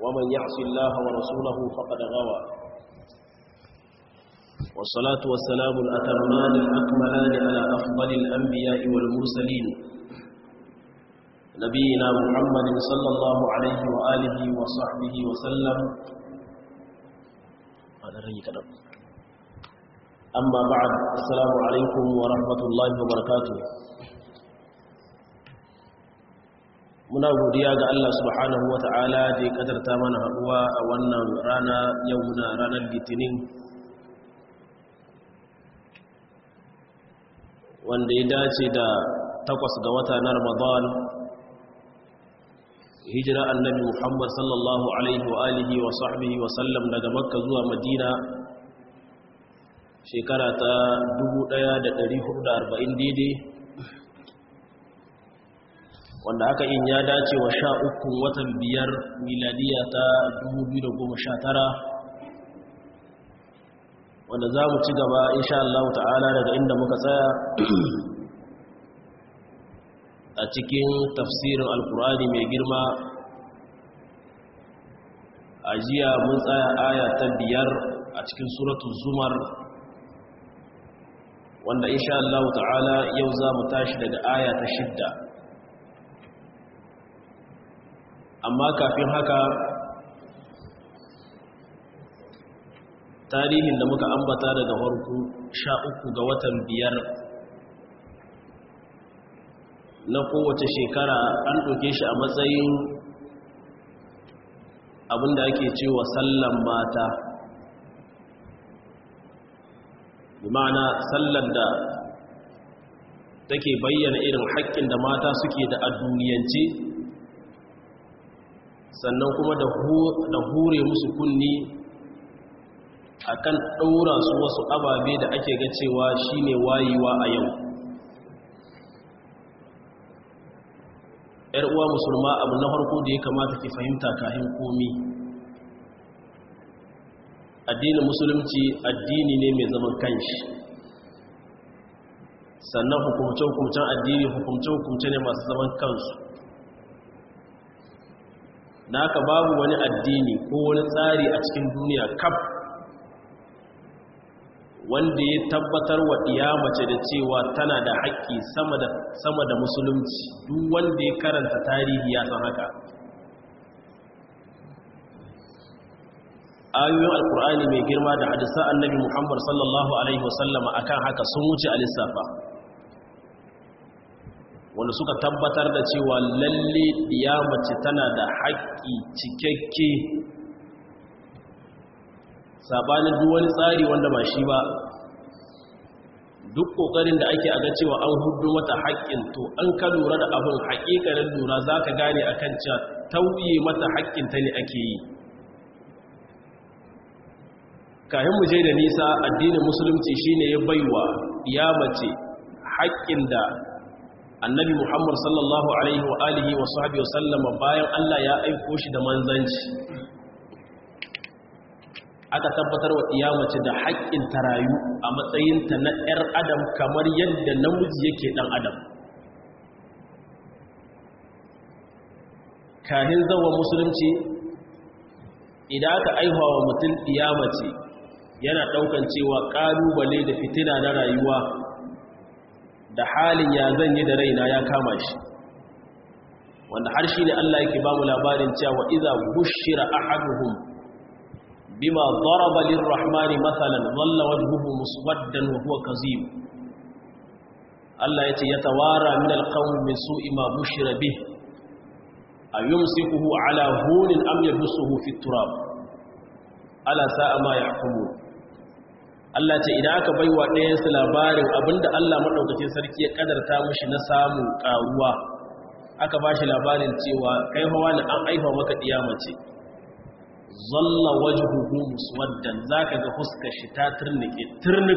ومن يعص الله ورسوله فقد غوى والصلاة والسلام الأتمان الأكملان على أفضل الأنبياء والمرسلين نبينا محمد صلى الله عليه وآله وصحبه وسلم أما بعد السلام عليكم ورحمة الله وبركاته muna godiya ga Allah subhanahu wa ta'ala da ya kadarta mana haɗuwa a wannan rana yau muna ranar litinin wanda ya dace da takwas ga wata na ramadan hijira annabi muhammad sallallahu alaihi wa alihi wa sahbihi wa sallam daga makka zuwa madina shekara ta 1440 daidai wanda haka in ya dace wa sha uku watan biyar miladiya ta 2019 wanda za mu ci gaba insha Allah ta'ala daga inda muka tsaya a cikin tafsirin alkurani mai girma a jiya mun tsaya aya ta biyar a cikin suratun zumar wanda insha Allah ta'ala yau za mu tashi daga aya ta shidda amma kafin haka tarihin da muka ambata daga farko sha uku ga watan biyar na kowace shekara an ɗauke shi a matsayin abinda ake cewa sallan mata ma'ana sallar da take bayyana irin haƙƙin da mata suke da a duniyance sannan kuma da hure musu kunni akan ɗaura su wasu ababe da ake ga cewa shine wayewa a yau ‘yar uwa musulma abu na farko da ya kamata ki fahimta kahin komi addinin musulunci addini ne mai zaman kanshi sannan hukumce-hukumcen addini hukumce-hukumce ne masu zaman kansu da haka babu wani addini ko wani tsari a cikin duniya kaf wanda ya tabbatar wa mace da cewa tana da haƙƙi sama da musulunci duk wanda ya karanta tarihi ya san haka ayoyin alkur'ani mai girma da hadisa annabi muhammad sallallahu alaihi wasallama akan haka sun wuce a lissafa wanda suka tabbatar da cewa lalle mace tana da haƙƙi cikakke sabanin duk wani tsari wanda ba shi ba duk ƙoƙarin da ake aga cewa an hudu mata haƙƙin to an ka lura da abin haƙiƙanin lura za ka gane a kan cewa tauye mata haƙƙinta ne ake yi kayan mu je da nisa addinin musulunci shine ya baiwa ya mace haƙƙin da annabi muhammad sallallahu alaihi wa alihi wa sahbihi wa sallama bayan allah ya aiko shi da manzanci aka tabbatar wa iyamace da haƙƙin ta rayu a matsayinta na 'yar adam kamar yadda namiji yake ɗan adam kahin zawa musulunci idan aka aihuwa wa mutum iyamace yana ɗaukan cewa ƙalubale da fitina na rayuwa da halin ya zan yi da raina ya kama shi wanda har shi ne Allah yake ba mu labarin cewa iza bushira ahaduhum bima daraba lirrahmani mathalan dhalla wajhuhu muswaddan wa huwa kazim Allah yace yatawara min alqawmi min su'i ma bushira bih ayumsikuhu ala hunin am yadsuhu fi turab ala sa'a ma yahkumun Allah ce idan aka baiwa ɗayan su labarin abinda Allah madaukakin sarki ya kadarta mishi na samun karuwa aka bashi labarin cewa kai hawa ne an aifa maka mace. zalla wajhuhu muswaddan zaka ga fuskar shi ta turnike turnik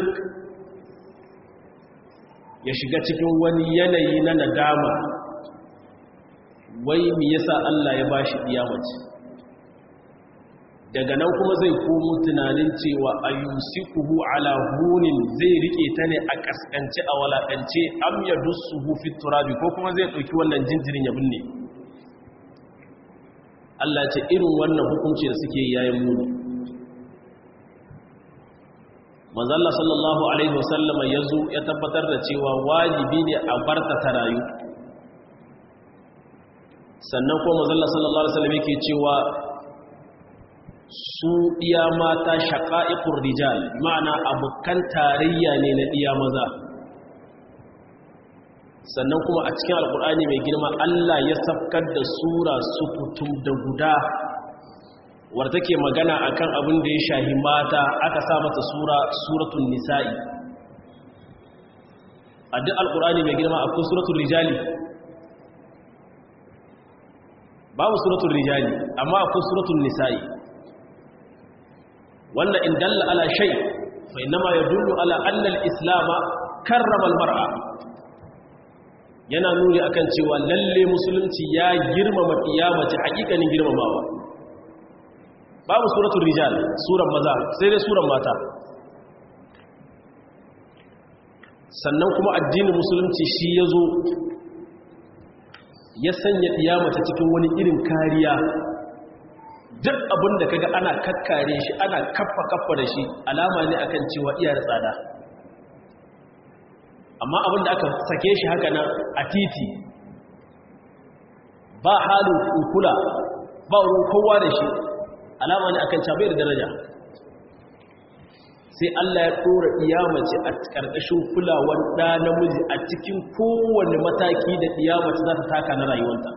ya shiga cikin wani yanayi na nadama wai me yasa Allah ya bashi mace? daga nan kuma zai komo tunanin cewa ayyusikuhu ala hunin zai rike ta ne a kaskance a walakance am yadussuhu fi turabi ko kuma zai dauki wannan jinjirin ya binne Allah ce irin wannan hukunci da suke yayin muni manzalla sallallahu alaihi wasallama ya zo ya tabbatar da cewa wajibi ne a barta ta rayu sannan kuma manzalla sallallahu alaihi wasallam yake cewa su iya mata shaqa'iqur rijal ma'ana abukan tarayya ne na iya maza sannan kuma a cikin alkur'ani mai girma Allah ya safkar da sura sukutum da guda wadda take magana akan abin da ya shahi mata aka sa mata sura suratul nisa'i a duk alkur'ani mai girma akwai suratul rijali babu suratul rijali amma akwai suratul nisa'i wannan in dalla ala shay fa inma yadullu ala anna al-islam karrama al-mar'a yana nuni akan cewa lalle musulunci ya girmama kiyamaci hakikanin girmamawa babu suratul rijal suran maza sai dai suran mata sannan kuma addinin musulunci shi ya zo ya sanya kiyamata cikin wani irin kariya duk abin da kaga ana kakkare shi ana kaffa kaffa da shi alama ne akan cewa iya da tsada amma abin da aka sake shi haka nan a titi ba halin kula ba wurin kowa da shi alama ne akan cabai da daraja sai Allah ya ɗora iyamace a ƙarƙashin kulawar ɗa namiji a cikin kowane mataki da iyamace za ta taka na rayuwanta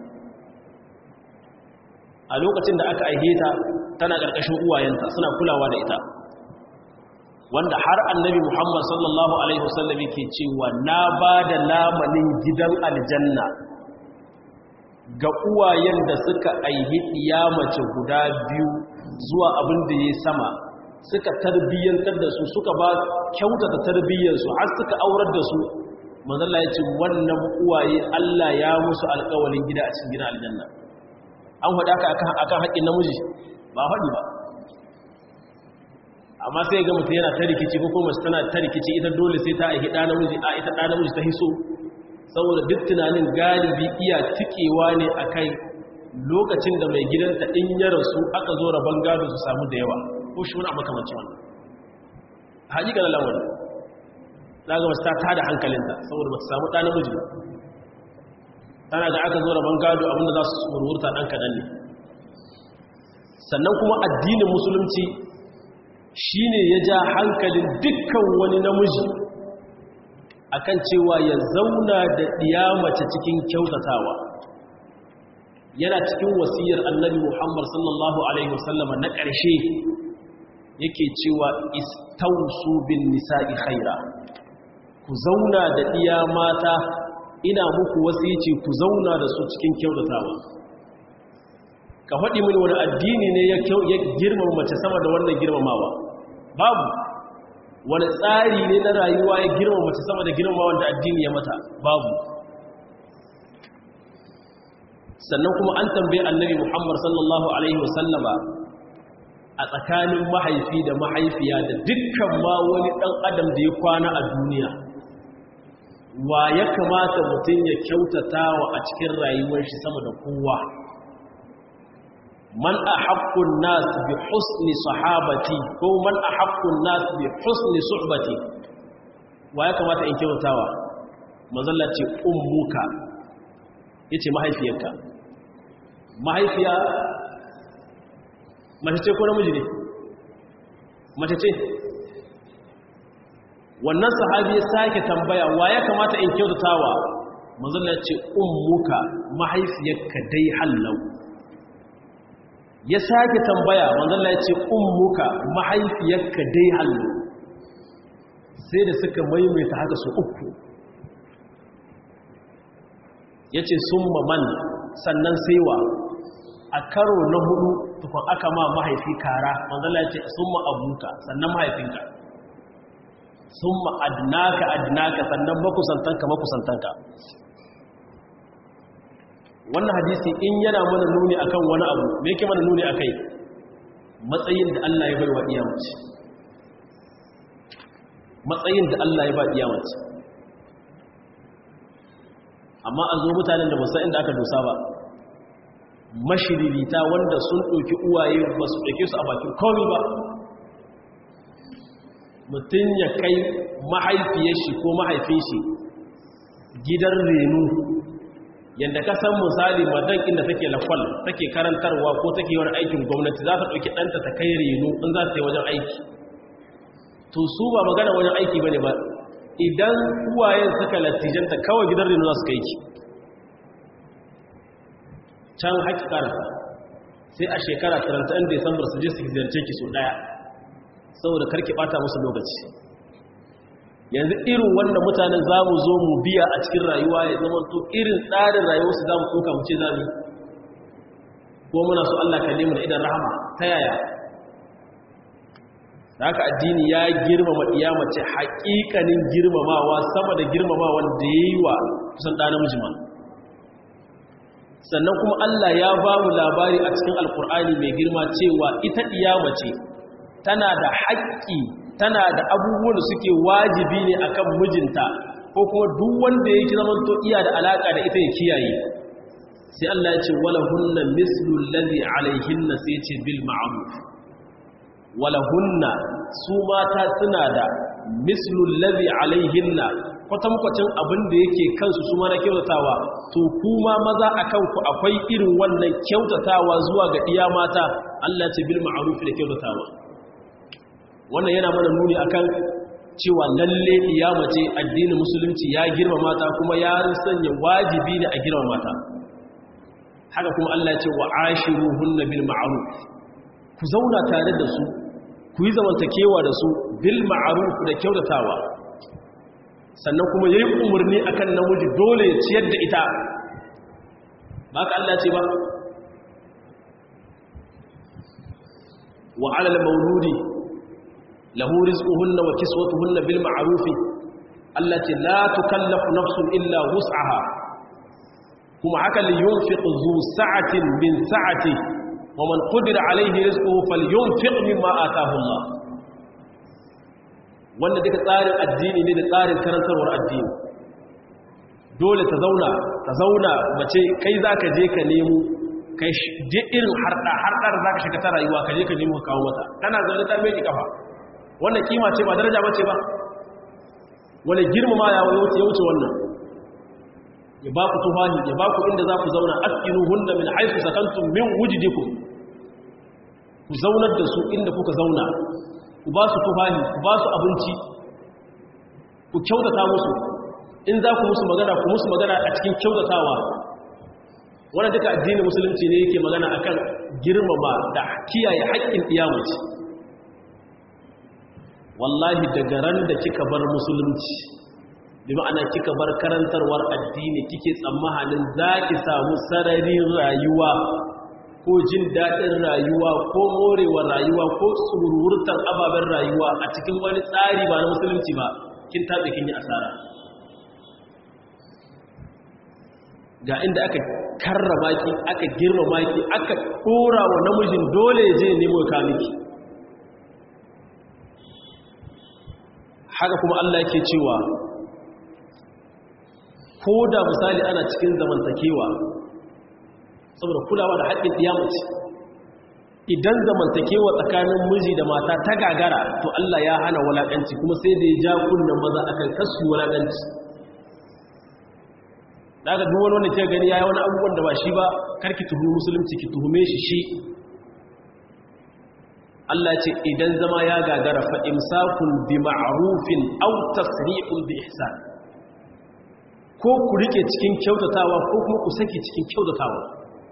a lokacin da aka aihe ta tana ƙarƙashin uwayenta suna kulawa da ita wanda har annabi Muhammad sallallahu Alaihi wasallam yake cewa na ba da lamanin gidan aljanna ga uwayen da suka aihi iyamace guda biyu zuwa abin da ya sama suka tarbiyyantar da su suka ba kyautata tarbiyyarsu har suka aurar da su manzala ya ce wannan uwaye Allah ya musu alƙawalin gida a cikin gidan aljanna an faɗa ka akan haƙƙin namiji ba faɗi ba amma sai ga mutum yana ta rikici ko kuma tana ta rikici ita dole sai ta aihi ɗa namiji a ita ɗa namiji ta hiso saboda duk tunanin galibi iya tikewa ne a kai lokacin da mai gidanta in ya rasu aka zo rabon gado su samu da yawa ko shi wani makamanci wannan haƙiƙa na lamarin za ga wasu ta tada hankalinta saboda ba ta samu ɗa namiji ba tana ga aka zo rabon gado abinda za su wurwurta ɗan kaɗan ne sannan kuma addinin musulunci shi ne ya ja hankalin dukkan wani namiji akan cewa ya zauna da mace cikin kyautatawa yana cikin wasiyar annabi muhammad sallallahu alaihi wasallama na ƙarshe yake cewa istausu bin nisa'i khaira ku zauna da ɗiya mata ina muku wasici ku zauna da su cikin kyautatawa ka faɗi mini wani addini ne ya girmama mace sama da wannan girmamawa babu wani tsari ne na rayuwa ya girmama mace sama da girmama wanda addini ya mata babu sannan kuma an tambaye annabi muhammad sallallahu alaihi wasallama a tsakanin mahaifi da mahaifiya da dukkan ma wani ɗan adam da ya kwana a duniya wa ya kamata mutum ya kyautata wa a cikin rayuwar shi sama da kowa man a haƙƙun nas bi husni sahabati ko man a haƙƙun nas bi husni suhbati wa ya kamata in kyautawa mazalla ce ummuka ya ce mahaifiyarka mahaifiya mace ce ko namiji ne mace ce wannan sahabi ya sake tambaya wa ya kamata in kyautatawa mazalla ce ummuka mahaifiyarka dai hallau ya sake tambaya manzalla ya ce ummuka mahaifiyarka dai hallo sai da suka maimaita haka su uku ya ce sun man sannan saiwa a karo na hudu tukun aka ma mahaifi kara manzalla ya ce sun abuka sannan mahaifinka sun adnaka adnaka sannan makusantanka makusantanka wannan hadisi in yana mana nuni akan wani abu me yake mana nuni akai matsayin da Allah ya bai wa iyamace matsayin da Allah ya ba iyamace amma a zo mutanen da ba san inda aka dosa ba mashiririta wanda sun ɗauki uwaye ba su ɗauke su a bakin komi ba mutum ya kai mahaifiyar shi ko mahaifin shi gidan renu yadda ka san misali madan inda take lakwal take karantarwa ko take wani aikin gwamnati za ta ɗauki ɗanta ta kai renu in za ta yi wajen aiki to su ba magana wajen aiki ba ne ba idan uwayen suka latijanta kawai gidan renu za su kai ki can haƙi ƙarasa sai a shekara 31 Desambar su je su ziyarce ki so ɗaya saboda karki ɓata musu lokaci yanzu irin wanda mutanen za mu zo mu biya a cikin rayuwa ya zama to irin tsarin rayuwarsu za mu ɗauka mu ce za mu ko muna so Allah ka nemi da idan rahama ta yaya da haka addini ya girmama iya mace haƙiƙanin girmamawa sama da girmamawa da ya yi wa kusan ɗa namiji ma sannan kuma Allah ya ba mu labari a cikin alkur'ani mai girma cewa ita iya mace tana da haƙƙi tana da abubuwan da suke wajibi ne akan mijinta ko kuma duk wanda yake zaman to iya da alaka da ita ya kiyaye sai Allah ya ce wala hunna mislu allazi alaihinna sai ya ce bil ma'ruf wala hunna su mata suna da mislu allazi alaihinna kwatankwacin abin da yake kansu su mana kyautatawa to kuma maza a kanku akwai irin wannan kyautatawa zuwa ga iya mata Allah ce bil ma'ruf da kyautatawa wannan yana mana nuni akan cewa lalle iya mace addinin musulunci ya girma mata kuma ya sanya wajibi ne a girma mata haka kuma Allah ce wa ashiruhunna bil ma'ruf ku zauna tare da su ku yi zamantakewa da su bil ma'ruf da kyautatawa sannan kuma yayi umarni akan namiji dole ya ciyar da ita ba ka Allah ce ba wa 'alal mawludi lahu rizquhunna wa kiswatuhunna bil ma'ruf allati la tukallafu nafsun illa wus'aha kuma haka li yunfiq zu sa'atin min sa'ati wa man qadira alayhi rizquhu falyunfiq mimma ataahu Allah wanda duka tsarin addini ne da tsarin karantarwar addini dole ta zauna ta zauna mace kai zaka je ka nemo kai je irin harda hardar zaka shiga ta rayuwa ka je ka nemo ka kawo mata kana zaune ta mai kafa wannan kima ce ba daraja bace ba wani girmama ya wuce wannan ya ba ku tufahi ya ba ku inda za ku zauna askinu hunna min haifu sakantum min wujidikum ku zaunar da su inda kuka zauna ku ba su tufahi ku ba su abinci ku kyautata musu in za ku musu magana ku musu magana a cikin kyautatawa wannan duka addinin musulunci ne yake magana akan girmama da kiyaye haƙƙin iyamaci wallahi daga ran da kika bar musulunci bi ma'ana kika bar karantarwar addini kike tsammanin za ki samu sararin rayuwa ko jin daɗin rayuwa ko morewar rayuwa ko tsururtar ababen rayuwa a cikin wani tsari ba na musulunci ba kin taɓe kin yi asara ga inda aka karrama ki aka girmama ki aka ɗora wa namijin dole ya je nemo ka miki haka kuma Allah yake cewa ko da misali ana cikin zamantakewa saboda kulawa da haƙƙin ɗiyamaci idan zamantakewa tsakanin miji da mata ta gagara to Allah ya hana walaƙanci kuma sai da ya ja kunnen maza akan kasu walaƙanci daga duk wani wanda ke gani ya yi wani abubuwan da ba shi ba karki tuhumi musulunci ki tuhume shi shi Allah ce idan zama ya gagara fa imsakun bi ma'rufin aw tasrihun bi ihsan ko ku rike cikin kyautatawa ko kuma ku saki cikin kyautatawa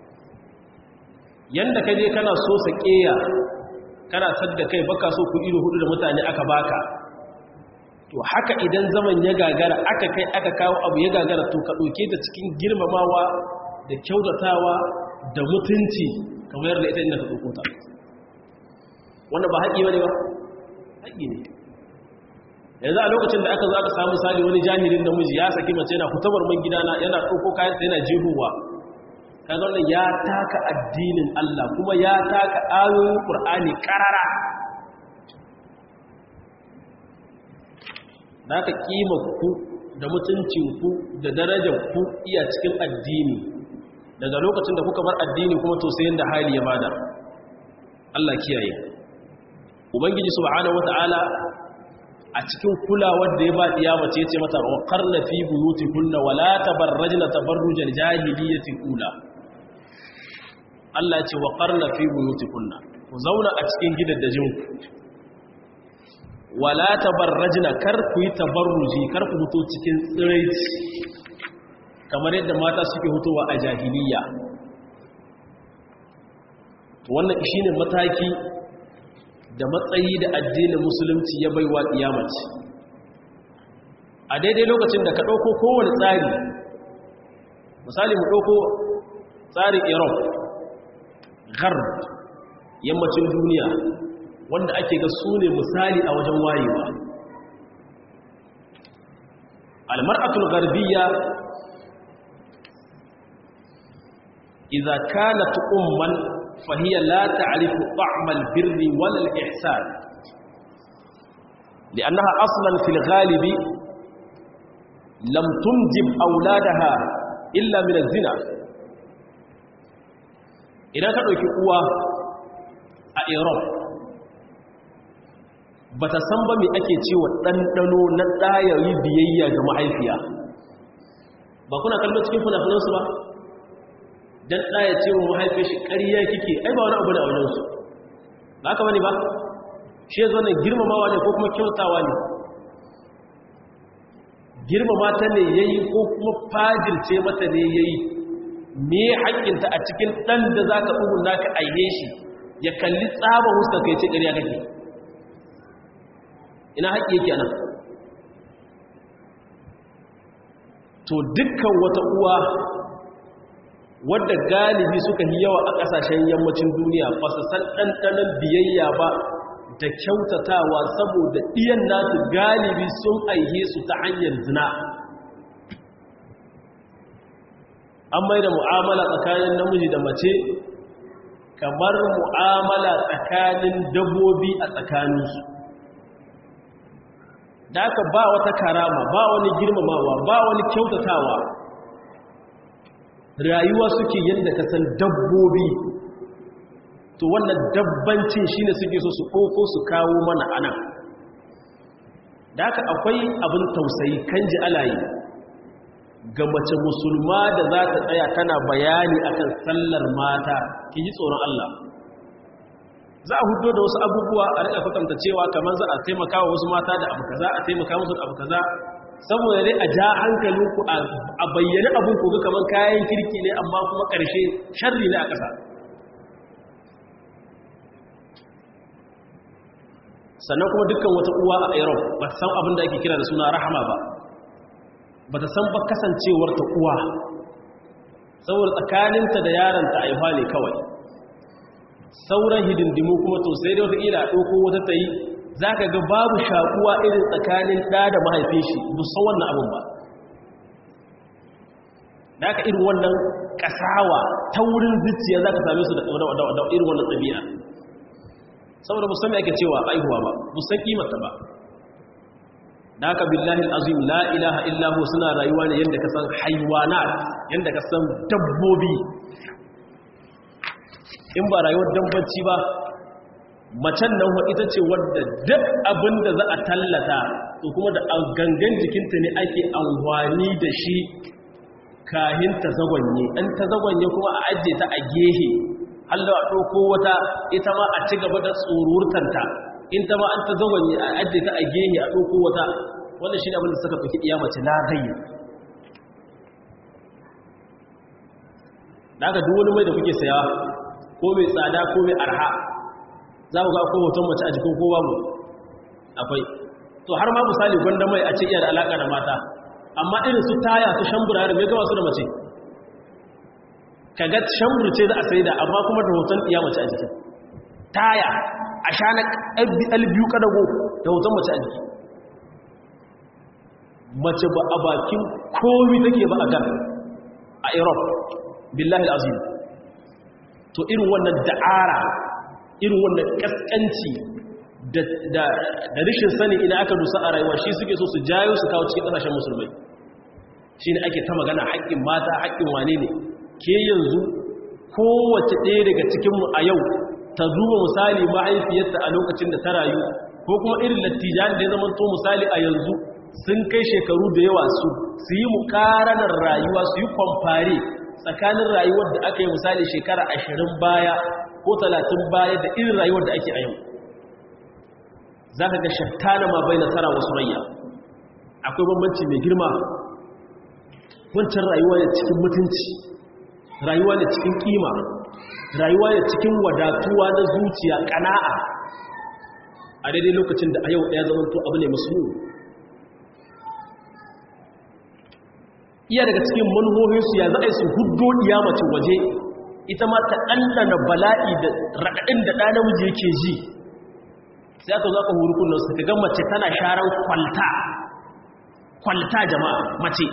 yanda kaje kana so sakeya kana sadda kai baka so ku ido hudu da mutane aka baka to haka idan zaman ya gagara aka kai aka kawo abu ya gagara to ka dauke ta cikin girmamawa da kyautatawa da mutunci kamar da ita inda ka dauko ta wannan ba haƙi bane ba haƙi ne yanzu a lokacin da aka zo aka samu misali wani jahilin namiji ya saki mace yana fitabar man gidana yana ɗauko kayansa yana jehuwa kaga wannan ya taka addinin Allah kuma ya taka ayoyin Qur'ani karara da aka kima ku da mutuncin ku da darajar ku iya cikin addini daga lokacin da kuka bar addini kuma to sai yanda hali ya bada Allah kiyaye ubangiji subhanahu wataala a cikin kulawar da ya ba diya mace yace mata wa qarna fi buyutikunna wala tabarrajna tabarrujal jahiliyyati ula Allah ce wa qarna fi buyutikunna ku zauna a cikin gidaddajin ku wala tabarrajna kar ku yi tabarruji kar ku fito cikin tsiraici kamar yadda mata suke hutowa a jahiliya wannan shine mataki da matsayi da addinin musulunci ya baiwa kiyamaci a daidai lokacin da ka ɗauko kowane tsari misali mu ɗauko tsarin europe gharb yammacin duniya wanda ake ga su ne misali a wajen wayewa almar'atul garbiyya idza kanat umman فهي لا تعرف طعم البر ولا الإحسان لأنها أصلا في الغالب لم تنجب أولادها إلا من الزنا إذا كانوا يكوا أيروب bata san ba me ake cewa ɗanɗano na ɗayayi biyayya ga mahaifiya ba kuna kallon cikin fina-finansu ba dan ɗaya ce wa mahaifin shi ƙariya kike ai ba wani abu da wajensu ba haka wani ba shi ya zonar girmamawa ne ko kuma kyautawa ne girmama ta ne ya yi ko kuma fajirce mata ne ya yi me haƙƙinta a cikin ɗan da za ka ɗugun naka aihe shi ya kalli tsaba huska kai ce ƙariya kake ina haƙƙi yake anan to dukkan wata uwa wadda galibi suka yi yawa a ƙasashen yammacin duniya ba su san ɗanɗanon biyayya ba da kyautatawa saboda ɗiyan nasu galibi sun aihe su ta hanyar zina an mai da mu'amala tsakanin namiji da mace kamar mu'amala tsakanin dabbobi a tsakaninsu da aka ba wata karama ba wani girmamawa ba wani kyautatawa rayuwa suke yadda ka san dabbobi to wannan dabbancin shine suke so su koko su kawo mana ana da haka akwai abin tausayi kan ji alayi ga mace musulma da za ta tsaya tana bayani akan sallar mata ki ji tsoron Allah za a hudo da wasu abubuwa a rika kwatanta cewa kamar za a taimaka wa wasu mata da abu kaza a taimaka musu da abu kaza saboda dai a ja hankalinku a bayyana abin koga kamar kayan kirki ne amma kuma ƙarshe sharri ne a ƙasa sannan kuma dukkan wata uwa a iran ba ta san abin da ake kira da suna rahama ba ba ta san ba kasancewar ta uwa saboda tsakaninta da yaranta aihuwa ne kawai sauran hidindimu kuma to sai da wata ila ɗauko wata ta yi za ka ga babu shakuwa irin tsakanin ɗa da mahaifin shi musan wannan abin ba da aka irin wannan ƙasawa ta wurin zuciya za ka same su da irin wannan ɗabi'a saboda musamman ake cewa aihuwa ba musan ƙimata ba da aka billahi azim la ilaha illahu suna rayuwa ne yadda ka san haiwanat yadda ka san dabbobi in ba rayuwar dabbanci ba macen nan wa ita ce wadda duk abin da za a tallata to kuma da gangan jikinta ne ake amfani da shi kahin ta zagonye ɗan ta zagonye kuma a ajiye ta a gehe Allah a ɗauko wata ita ma a ci gaba da tsururtanta in ta ma an ta zagonye a ajiye ta a gehe a ɗauko wata wannan shi ne abin da suka fi iya mace na gayi da aka duk wani mai da kuke saya ko mai tsada ko mai arha za ku ga akwai hoton mace a jikin kowa mu akwai to har ma misali gwanda mai a ce iya da alaƙa da mata amma irin su taya su shambura da mai gawa su da mace kaga shambur ce za a sai da amma kuma da hoton iya mace a jikin taya a sha na albiyu kadago da hoton mace a jiki mace ba a bakin komi take ba a gan a europe billahi azim to irin wannan da'ara irin wannan kaskanci da rishin sani idan aka dusa a rayuwa shi suke so su jayo su kawo cikin kasashen musulmai shi ne ake ta magana haƙƙin mata haƙƙin wane ne ke yanzu kowace ɗaya daga cikinmu a yau ta zuba misali mahaifiyarta a lokacin da ta rayu ko kuma irin lattijan da ya zama to misali a yanzu sun kai shekaru da yawa su su yi mukaranar rayuwa su yi kwamfare tsakanin rayuwar da aka yi misali shekara ashirin baya ko talatin baya da irin rayuwar da ake a yau za ka ga shattana ma bai nasara wasu rayya akwai bambanci mai girma wancan rayuwa ne cikin mutunci rayuwa ne cikin kima rayuwa ne cikin wadatuwa na zuciya kana'a a daidai lokacin da a yau ɗaya zamanto abu ne musu iya daga cikin manuhohinsu ya za a yi su huddo mace waje ita ma ta ɗanɗana bala'i da raɗaɗin da ɗa namiji yake ji sai aka zo aka huru kullum su ga mace tana sharan kwalta kwalta jama'a mace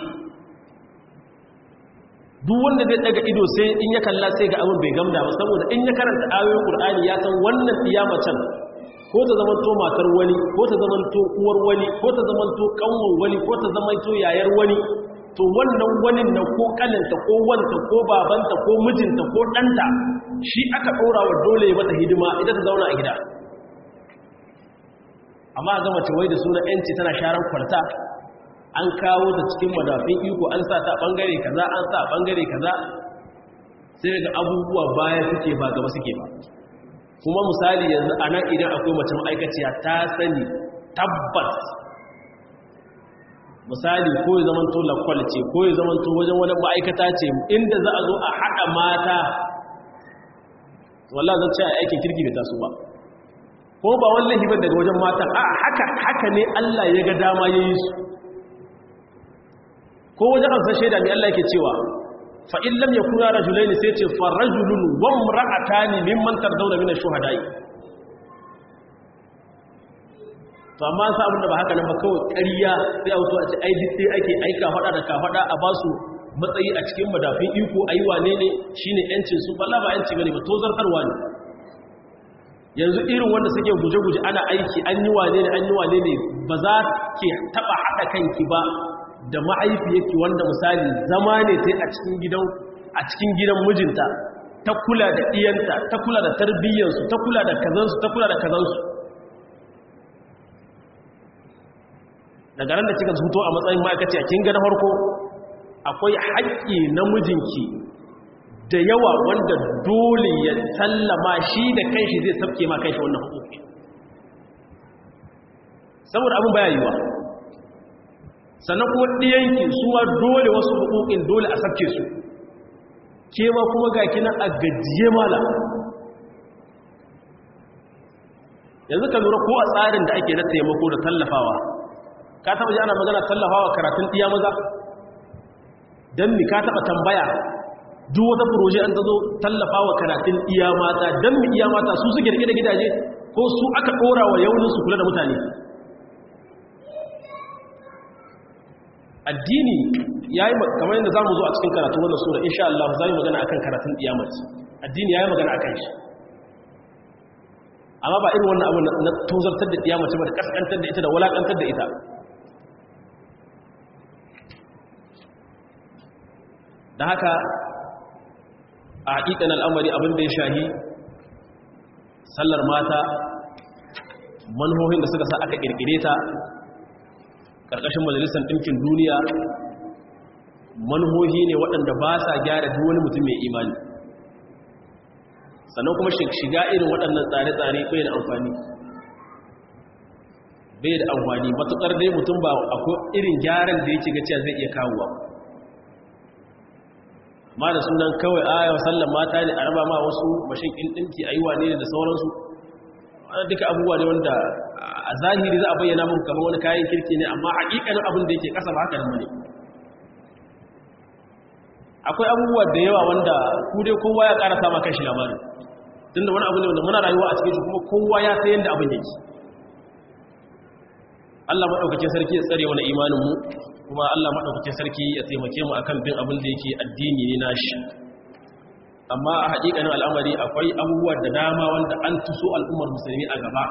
duk wanda zai daga ido sai in ya kalla sai ga abin bai gamda ba saboda in ya karanta ayoyin qur'ani ya san wannan iya macen ko ta zamanto matar wani ko ta zamanto uwar wani ko ta zamanto kanwar wani ko ta zamanto yayar wani to wannan wani na ko kaninta ko wanta ko babanta ko mijinta ko ɗanta shi aka ɗora wa dole mata hidima ita ta zauna a gida amma ga mace wai da suna yanci tana sharan kwarta an kawo ta cikin madafin iko an sa ta bangare kaza an sa bangare kaza sai ga abubuwa baya suke ba gaba suke ba kuma misali yanzu a nan idan akwai mace ma'aikaciya ta sani tabbas misali ko ya zama to lakwal ce ko ya zama to wajen wani ma'aikata ce inda za a zo a haɗa mata wallah zan ce a aikin kirki da taso ba ko ba wallahi ban daga wajen matan a haka haka ne Allah ya ga dama ya yi su ko wajen an san shaida mai Allah yake cewa fa in lam yakuna rajulain sai ce fa rajulun wa imra'atani mimman tardawna min ash-shuhada'i to amma sa abin da ba haka nan ba kawai ƙarya sai a wato a ce ai sai ake aika fada da ka fada a basu matsayi a cikin madafin iko ayi wane ne shine yancin su balla ba yanci bane ba tozartarwa ne yanzu irin wanda suke guje-guje ana aiki an yi wane ne an yi wane ne ba za ke taba haɗa kanki ba da ma'aifiyarki wanda misali zama ne sai a cikin gidan a cikin gidan mijinta ta kula da iyanta ta kula da tarbiyyarsu ta kula da kazansu ta kula da kazansu daga ran da kika zuto a matsayin ma'aikaci a kin ga na farko akwai haƙƙi na mijinki da yawa wanda dole ya sallama shi da kanshi zai sabke ma kanshi wannan hukuki saboda abin baya yiwa sannan kuma ɗiyanki suwa dole wasu hukukin dole a sabke su ke ma kuma ga kina a gajiye mala yanzu ka lura ko a tsarin da ake na taimako da tallafawa ka taba ji ana magana tallafawa karatun ɗiya maza don mi ka taba tambaya duk wata furoje an tazo tallafa wa karatun iya mata don mu iya mata su suke rike da gidaje ko su aka ɗora wa yaunin su kula da mutane addini ya yi kamar yadda za mu zo a cikin karatun wannan sura insha Allah za mu magana akan karatun iyamaci addini ya yi magana akan shi amma ba irin wannan abu na tozartar da iyamaci ba da kaskantar da ita da walakantar da ita da haka a haƙiƙan al'amari abin da ya shahi sallar mata manhohin da suka sa aka ƙirƙire ta ƙarƙashin majalisar ɗinkin duniya manhohi ne waɗanda ba sa gyara duk wani mutum mai imani sannan kuma shiga irin waɗannan tsare-tsare bai da amfani bai da amfani matuƙar dai mutum ba akwai irin gyaran da yake gaciya zai iya kawowa ma da sunan kawai aya sallan mata ne a raba ma wasu mashin ɗin ɗinki a yi wane ne da sauransu wani duka abubuwa ne wanda a zahiri za a bayyana muku kamar wani kayan kirki ne amma haƙiƙanin abin da yake ƙasa ba haka nan bane akwai abubuwa da yawa wanda ku dai kowa ya ƙara sama kashi labarin tunda wani abu ne wanda muna rayuwa a cikin shi kuma kowa ya san yadda abin yake Allah maɗaukacin sarki ya tsare wani imaninmu kuma Allah maɗaukacin sarki ya taimake mu akan bin abin da yake addini ne nashi amma a haƙiƙanin al'amari akwai abubuwa da dama wanda an tuso al'ummar musulmi a gaba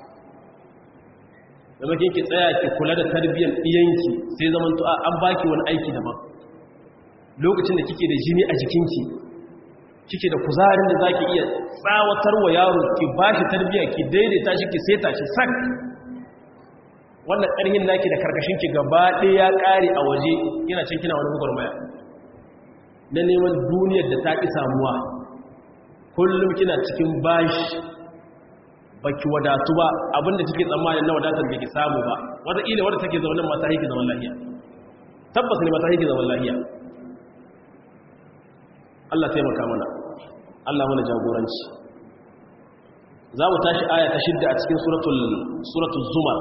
da makin ki tsaya ki kula da tarbiyyar ɗiyanki sai zaman to an baki wani aiki daban lokacin da kike da jini a jikinki kike da kuzarin da zaki iya tsawatar wa yaro ki bashi tarbiya ki daidaita shi ki seta shi sak wannan ƙarhin naki da karkashin ki gaba ɗaya ya ƙare a waje kina cin kina wani gwagwarmaya na neman duniyar da ta ƙi samuwa kullum kina cikin bashi baki wadatu ba abinda kike tsammanin na wadatar da ki samu ba wata ila wadda take zaune mata haiki zaman lahiya tabbas ne mata haiki zaman lahiya Allah taimaka mana Allah mana jagoranci za mu tashi aya ta shidda a cikin suratul suratul zumar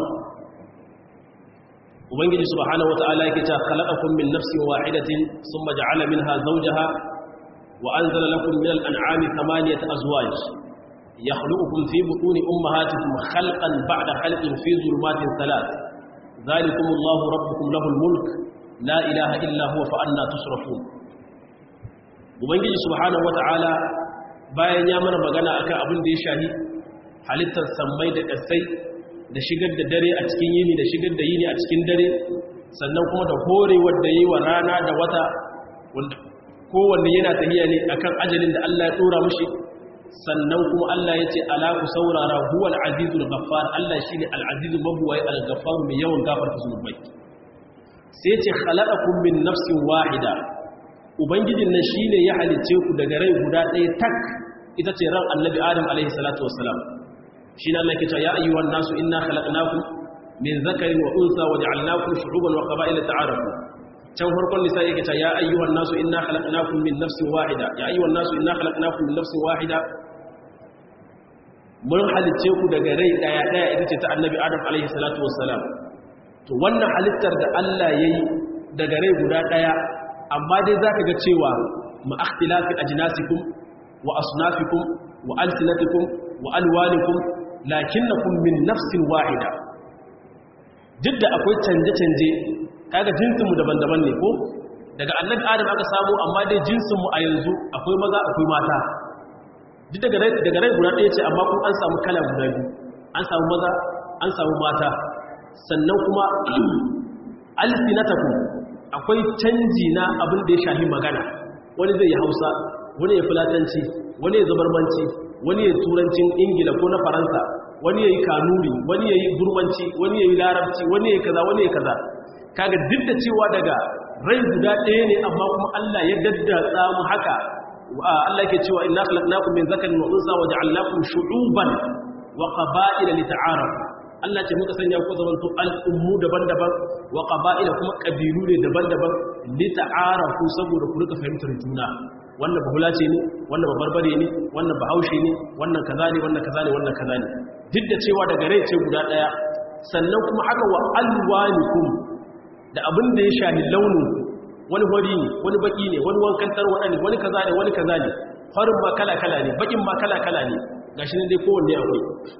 ubangiji subhanahu wata'ala yake ta khalaqakum min nafsin wahidatin thumma ja'ala minha zawjaha wa anzala lakum min al-an'ami thamaniyata azwaj yakhluqukum fi butuni ummahatikum khalqan ba'da khalqin fi dhulumatin thalath dhalikum Allahu rabbukum lahu al-mulk la ilaha illa huwa fa anna tusrafun ubangiji subhanahu wata'ala bayan ya mana magana akan abin da ya shahi halittar sammai da kasai da shigar da dare a cikin yini da shigar da yini a cikin dare sannan kuma da horewar da yi wa rana da wata kowanne yana tafiya ne akan ajalin da Allah ya tsora mushi sannan kuma Allah ya ce ala ku saurara huwa al-azizul ghaffar Allah shine al-azizul mabwai al-ghaffar mai yawan gafarta zunubai sai ce khalaqakum min nafsin wahida ubangijin nan shine ya halice ku daga rai guda ɗaya tak ita ce ran annabi adam alaihi salatu wassalam shi ne Allah ke cewa ya ayyuhan nasu inna khalaqnakum min zakarin wa unsa wa ja'alnakum shu'uban wa qaba'ila ta'arafu can farkon nisa yake cewa ya ayyuhan nasu inna khalaqnakum min nafsin wahida ya ayyuhan nasu inna khalaqnakum min nafsin wahida mun halice ku daga rai daya daya ita ce ta annabi adam alaihi salatu wassalam to wannan halittar da Allah yayi daga rai guda daya amma dai zaka ga cewa ma ikhtilafi ajnasikum wa asnafikum wa alsinatikum wa alwanikum lakinnakum min nafsin wahida duk da akwai canje-canje kaga jinsinmu daban-daban ne ko daga annabi adam aka samu amma dai jinsinmu a yanzu akwai maza akwai mata duk daga rai daga rai guda ɗaya ce amma kuma an samu kala guda biyu an samu maza an samu mata sannan kuma alsinatakum akwai canji na abin da ya shahi magana wani zai yi hausa wani ya fulatanci wani ya zabarmanci wani ya turancin ingila ko na faransa wani ya yi kanuri wani ya yi burmanci wani ya yi larabci wani ya yi kaza wani ya kaza kaga duk da cewa daga rai guda ɗaya ne amma kuma Allah ya daddatsa mu haka Allah yake cewa inna khalaqnakum min zakarin wa unsa wa ja'alnakum shu'uban wa qaba'ila lita'arafu Allah ce muka sanya ku zamanto al'ummu daban-daban wa qaba'ila kuma kabilu ne daban-daban lita'arafu saboda ku rika fahimtar juna wannan bahula ce ne wannan babarbare ne wannan bahaushe ne wannan kaza ne wannan kaza ne wannan kaza ne duk da cewa daga rai ce guda daya sannan kuma haka wa alwanikum da abin da ya shahi launin wani hori ne wani baki ne wani wankan tarwada ne wani kaza ne wani kaza ne farin ma kala kala ne bakin ma kala kala ne gashi ne dai kowanne akwai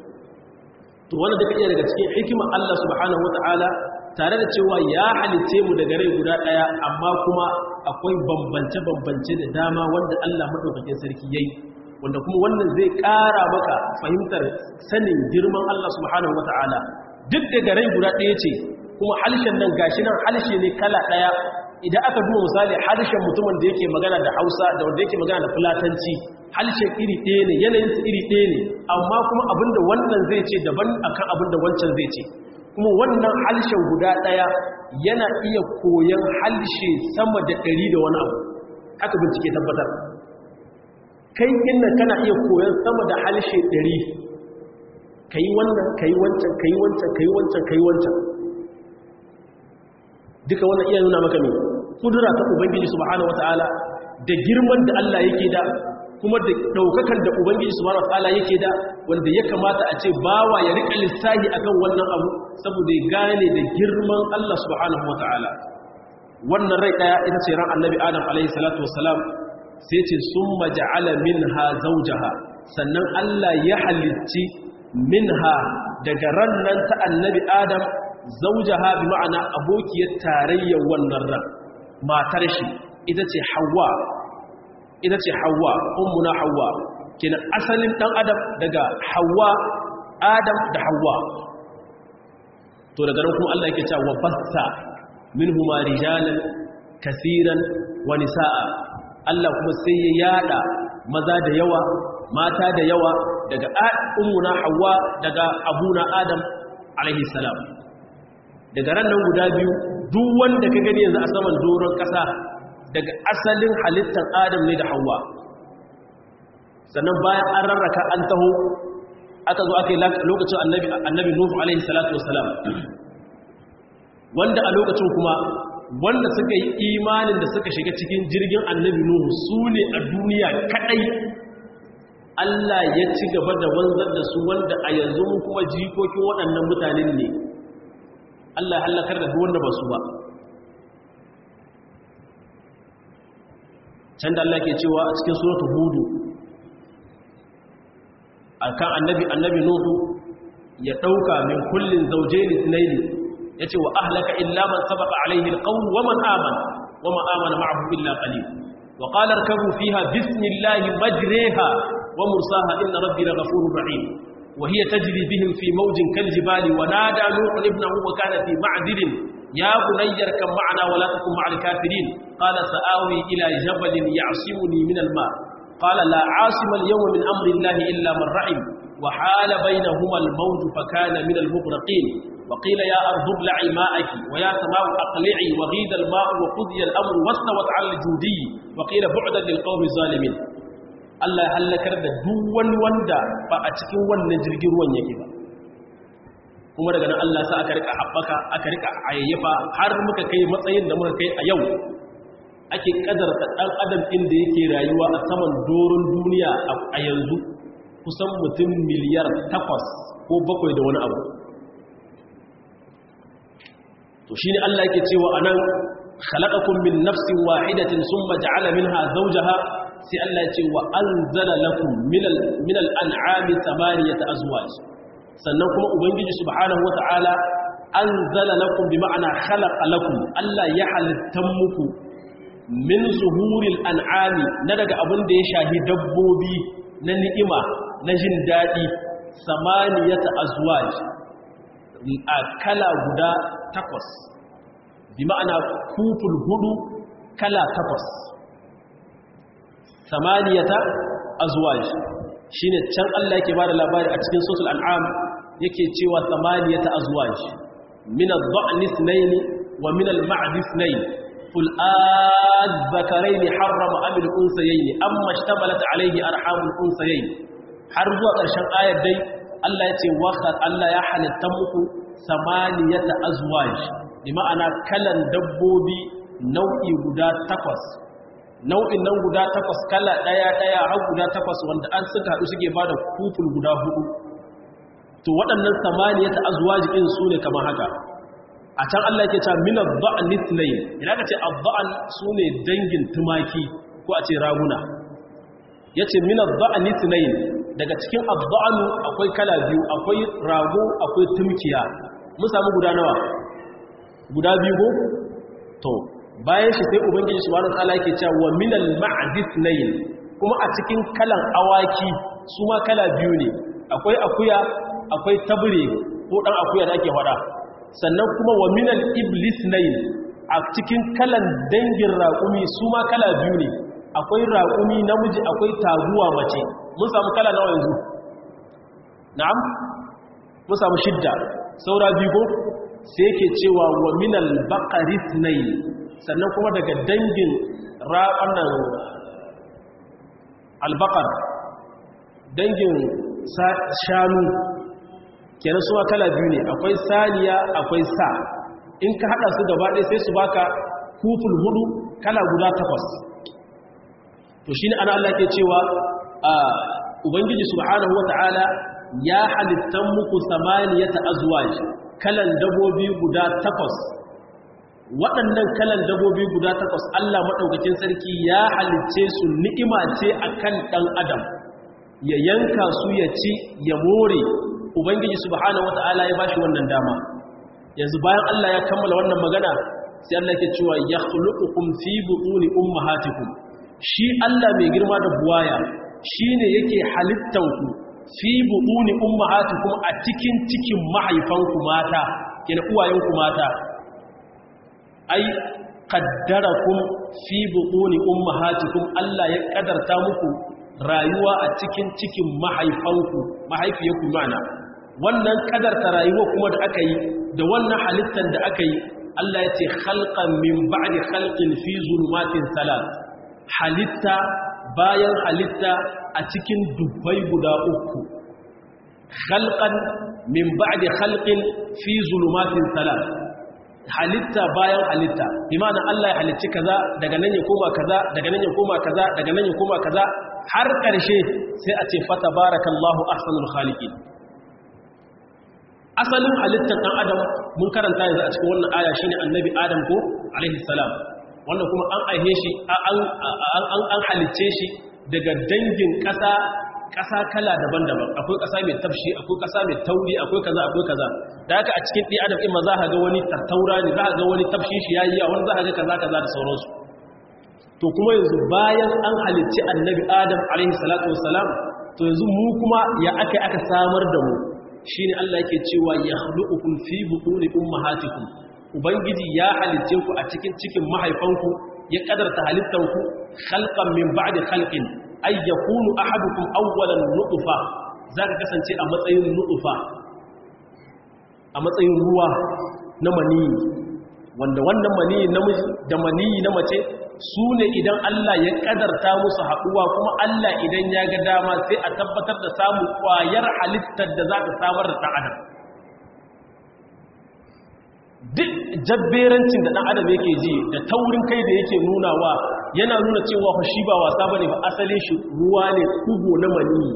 to wannan duka iya daga cikin hikimar Allah subhanahu wataala tare da cewa ya halitte mu daga rai guda daya amma kuma akwai bambance-bambance da dama wanda Allah maɗaukakin sarki yayi wanda kuma wannan zai ƙara maka fahimtar sanin girman Allah subhanahu wata'ala duk da garai guda ɗaya ce kuma halshen nan gashi nan halshe ne kala ɗaya idan aka duba misali halshen mutumin da yake magana da Hausa da wanda yake magana da Fulatanci halshen iri ɗaya ne yanayin su iri ɗaya ne amma kuma abinda wannan zai ce daban akan abinda wancan zai ce kuma wannan halshen guda ɗaya yana iya koyon halshe sama da ɗari da wani abu haka bincike tabbatar kai inna kana iya koyon sama da halshe ɗari ka yi wannan ka yi wancan ka yi wancan ka yi wancan ka yi wancan duka wannan iya nuna maka mai kudura ta ubangiji subhanahu wata'ala da girman da Allah yake da kuma da ɗaukakan da ubangiji subhanahu wata'ala yake da wanda ya kamata a ce bawa ya riƙa lissahi akan wannan abu saboda ya gane da girman Allah subhanahu wata'ala wannan rai ɗaya ita ce ran annabi adam alaihi salatu wassalam sai ce sun maja'ala minha zawjaha sannan Allah ya halicci minha daga ran nan ta annabi adam zawjaha bi ma'ana abokiyar tarayyar wannan ran matar shi ita ce hawa ita ce hawa ummuna hawa kenan asalin dan adam daga hawa adam da hawa to daga nan kuma Allah yake cewa bassa minhuma rijalan kaseeran wa nisaa Allah kuma sai ya yada maza da yawa mata da yawa daga ummuna Hawwa daga abuna Adam alaihi salam daga ran nan guda biyu duk wanda ka gani yanzu a saman doron kasa daga asalin halittar Adam ne da Hawwa sannan bayan an rarraka an taho aka zo aka yi lokacin annabi annabi Nuhu alaihi salatu wassalam wanda a lokacin kuma wanda suka yi imanin da suka shiga cikin jirgin annabi Nuhu su ne a duniya kadai Allah ya ci gaba da wanzar da su wanda a yanzu mun kuma jikokin waɗannan mutanen ne Allah ya halakar da duk wanda ba su ba can da Allah ke cewa a cikin suratul hudu akan annabi annabi nuhu ya dauka min kullin zawjayn ithnayn yace wa ahlaka illa man sabaqa alayhi alqawl wa man amana wa ma amana ma'ahu illa qalil wa qala irkabu fiha bismillahi majriha wa mursaha inna rabbi laghafurur rahim wa hiya tajri bihim fi mawjin kaljibali wa nada nuhu ibnahu wa kana fi ma'dilin ya bunayyar kan ma'ana wa la takun ma'al kafirin qala sa'awi ila jabalin ya'simuni min al-ma' قال لا عاصم اليوم من أمر الله إلا من رحم وحال بينهما الموج فكان من المغرقين وقيل يا أرض ابلعي ماءك ويا سماء أقلعي وغيد الماء وقضي الأمر واستوت على الجودي وقيل بعدا للقوم الظالمين Allah halakar da duk wani wanda ba a cikin wannan jirgin ruwan yake ba kuma daga nan Allah sa aka rika haɓaka aka rika ayyafa har muka kai matsayin da muka kai a yau ake kadarta ɗan adam inda yake rayuwa a saman doron duniya a yanzu kusan mutum miliyar takwas ko bakwai da wani abu to shi ne Allah yake cewa a nan khalaqakum min nafsin wahidatin summa ja'ala minha zawjaha sai Allah ya ce wa anzala lakum min al-an'ami thamaniyata azwaj sannan kuma ubangiji subhanahu wata'ala anzala lakum bi ma'ana khalaqa lakum Allah ya halittan muku min zuhuril an'ami na daga abin da ya shahi dabbobi na ni'ima na jin daɗi samaniyata azwaj a kala guda takwas bi ma'ana kuful hudu kala takwas samaniyata azwaj shine can Allah yake bada labari a cikin suratul an'am yake cewa samaniyata azwaj min adh-dha'n ithnayn wa min al-ma'd ithnayn قل الذكرين حرم أم الأنثيين أما اشتملت عليه أرحام الأنثيين har zuwa ƙarshen ayar dai Allah ya ce waka Allah ya halitta muku samaniyata azwaj bi ma'ana kalan dabbobi nau'i guda takwas nau'in nan guda takwas kala ɗaya ɗaya har guda takwas wanda an suka haɗu suke ba da kuful guda hudu to waɗannan samaniyata azwaj ɗin su ne kamar haka a can Allah yake cewa min adh-dha'n ithnayn idan ka ce adh-dha'n sune dangin tumaki ko a ce raguna yace min adh-dha'n ithnayn daga cikin adh-dha'n akwai kala biyu akwai rago akwai tumkiya mun samu guda nawa guda biyu ko to bayan shi sai ubangiji subhanahu wa ta'ala yake cewa wa min al-ma'd ithnayn kuma a cikin kalan awaki su ma kala biyu ne akwai akuya akwai tabure ko dan akuya da ake faɗa sannan kuma wa minal iblis nayin a cikin kalan dangin raƙumi su ma kala biyu ne akwai raƙumi namiji akwai taguwa mace mun samu kala nawa yanzu na'am mun samu shidda saura biyu ko sai ke cewa wa minal baqaris nayin sannan kuma daga dangin raƙannan albaqar dangin shanu kenan suwa kala biyu ne akwai saniya akwai sa in ka hada su gaba ɗaya sai su baka kuful hudu kala guda takwas to shine ana Allah ke cewa ubangiji subhanahu wata'ala ya halittan muku samaniyata azwaj kalan dabobi guda takwas waɗannan kalan dabobi guda takwas Allah madaukakin sarki ya halicce su ni'ima ce akan dan adam ya yanka su ya ci ya more ubangiji subhanahu wata'ala ya bashi wannan dama yanzu bayan Allah ya kammala wannan magana sai Allah yake cewa yakhluqukum fi butuni ummahatikum shi Allah mai girma da buwaya shine yake halittan ku fi butuni ummahatikum a cikin cikin mahaifanku mata kina uwayenku mata ai qaddarakum fi buquni ummahatikum Allah ya kadarta muku rayuwa a cikin cikin mahaifanku mahaifiyarku mana wannan kadarta rayuwa kuma da aka yi da wannan halittar da aka yi Allah ya ce khalqan min ba'di khalqin fi zulumatin salat halitta bayan halitta a cikin dubbai guda uku khalqan min ba'di khalqin fi zulumatin salat halitta bayan halitta imana Allah ya halicci kaza daga nan ya koma kaza daga nan ya koma kaza daga nan ya koma kaza har ƙarshe sai a ce fata barakallahu ahsanul khaliqin asalin halittar ɗan adam mun karanta yanzu a cikin wannan aya shine annabi adam ko alaihi salam wannan kuma an aihe shi an halicce shi daga dangin ƙasa ƙasa kala daban-daban akwai ƙasa mai tafshi akwai ƙasa mai tauri akwai kaza akwai kaza da haka a cikin ɗi adam ima za ka ga wani tattaura ne za ka ga wani tafshi shi yayi a wani za ka ga kaza kaza da sauransu to kuma yanzu bayan an halicci annabi adam alaihi salatu wassalam to yanzu mu kuma ya aka aka samar da mu shine Allah yake cewa yakhluqukum fi butuni ummahatikum ubangiji ya halicce ku a cikin cikin mahaifanku ya kadarta halittanku khalqan min ba'di khalqin ay yakunu ahadukum awwalan nutfa zaka kasance a matsayin nutfa a matsayin ruwa na maniyi wanda wannan maniyi namiji da maniyi na mace su ne idan Allah ya kadarta musu haɗuwa kuma Allah idan ya ga dama sai a tabbatar da samun ƙwayar halittar da za ta samar da ɗan adam duk jabberancin da ɗan adam yake ji da taurin kai da yake nunawa yana nuna cewa shi ba wasa bane ba asalin shi ruwa ne kugo na maniyi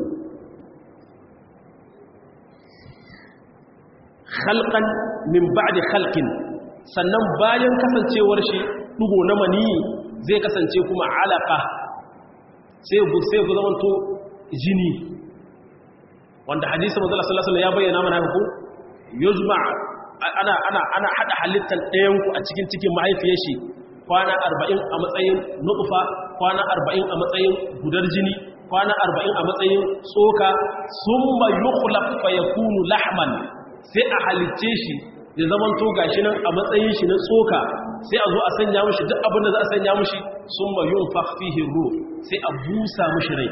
khalqan min ba'di khalqin sannan bayan kasancewar shi dugo na maniyi zai kasance kuma alaka sai ku sai ku zamanto jini wanda hadisi manzo sallallahu alaihi ya bayyana mana haka ko yuzma ana ana ana hada halittar ɗayan ku a cikin cikin mahaifiyar shi kwana 40 a matsayin nutfa kwana 40 a matsayin gudar jini kwana 40 a matsayin tsoka summa yukhlaq fa yakunu lahman sai a halicce shi ya zaman to gashi nan a matsayin shi na tsoka sai a zo a sanya mushi duk abin da za a sanya mushi sun ma yun fihi ruh sai a busa mushi rai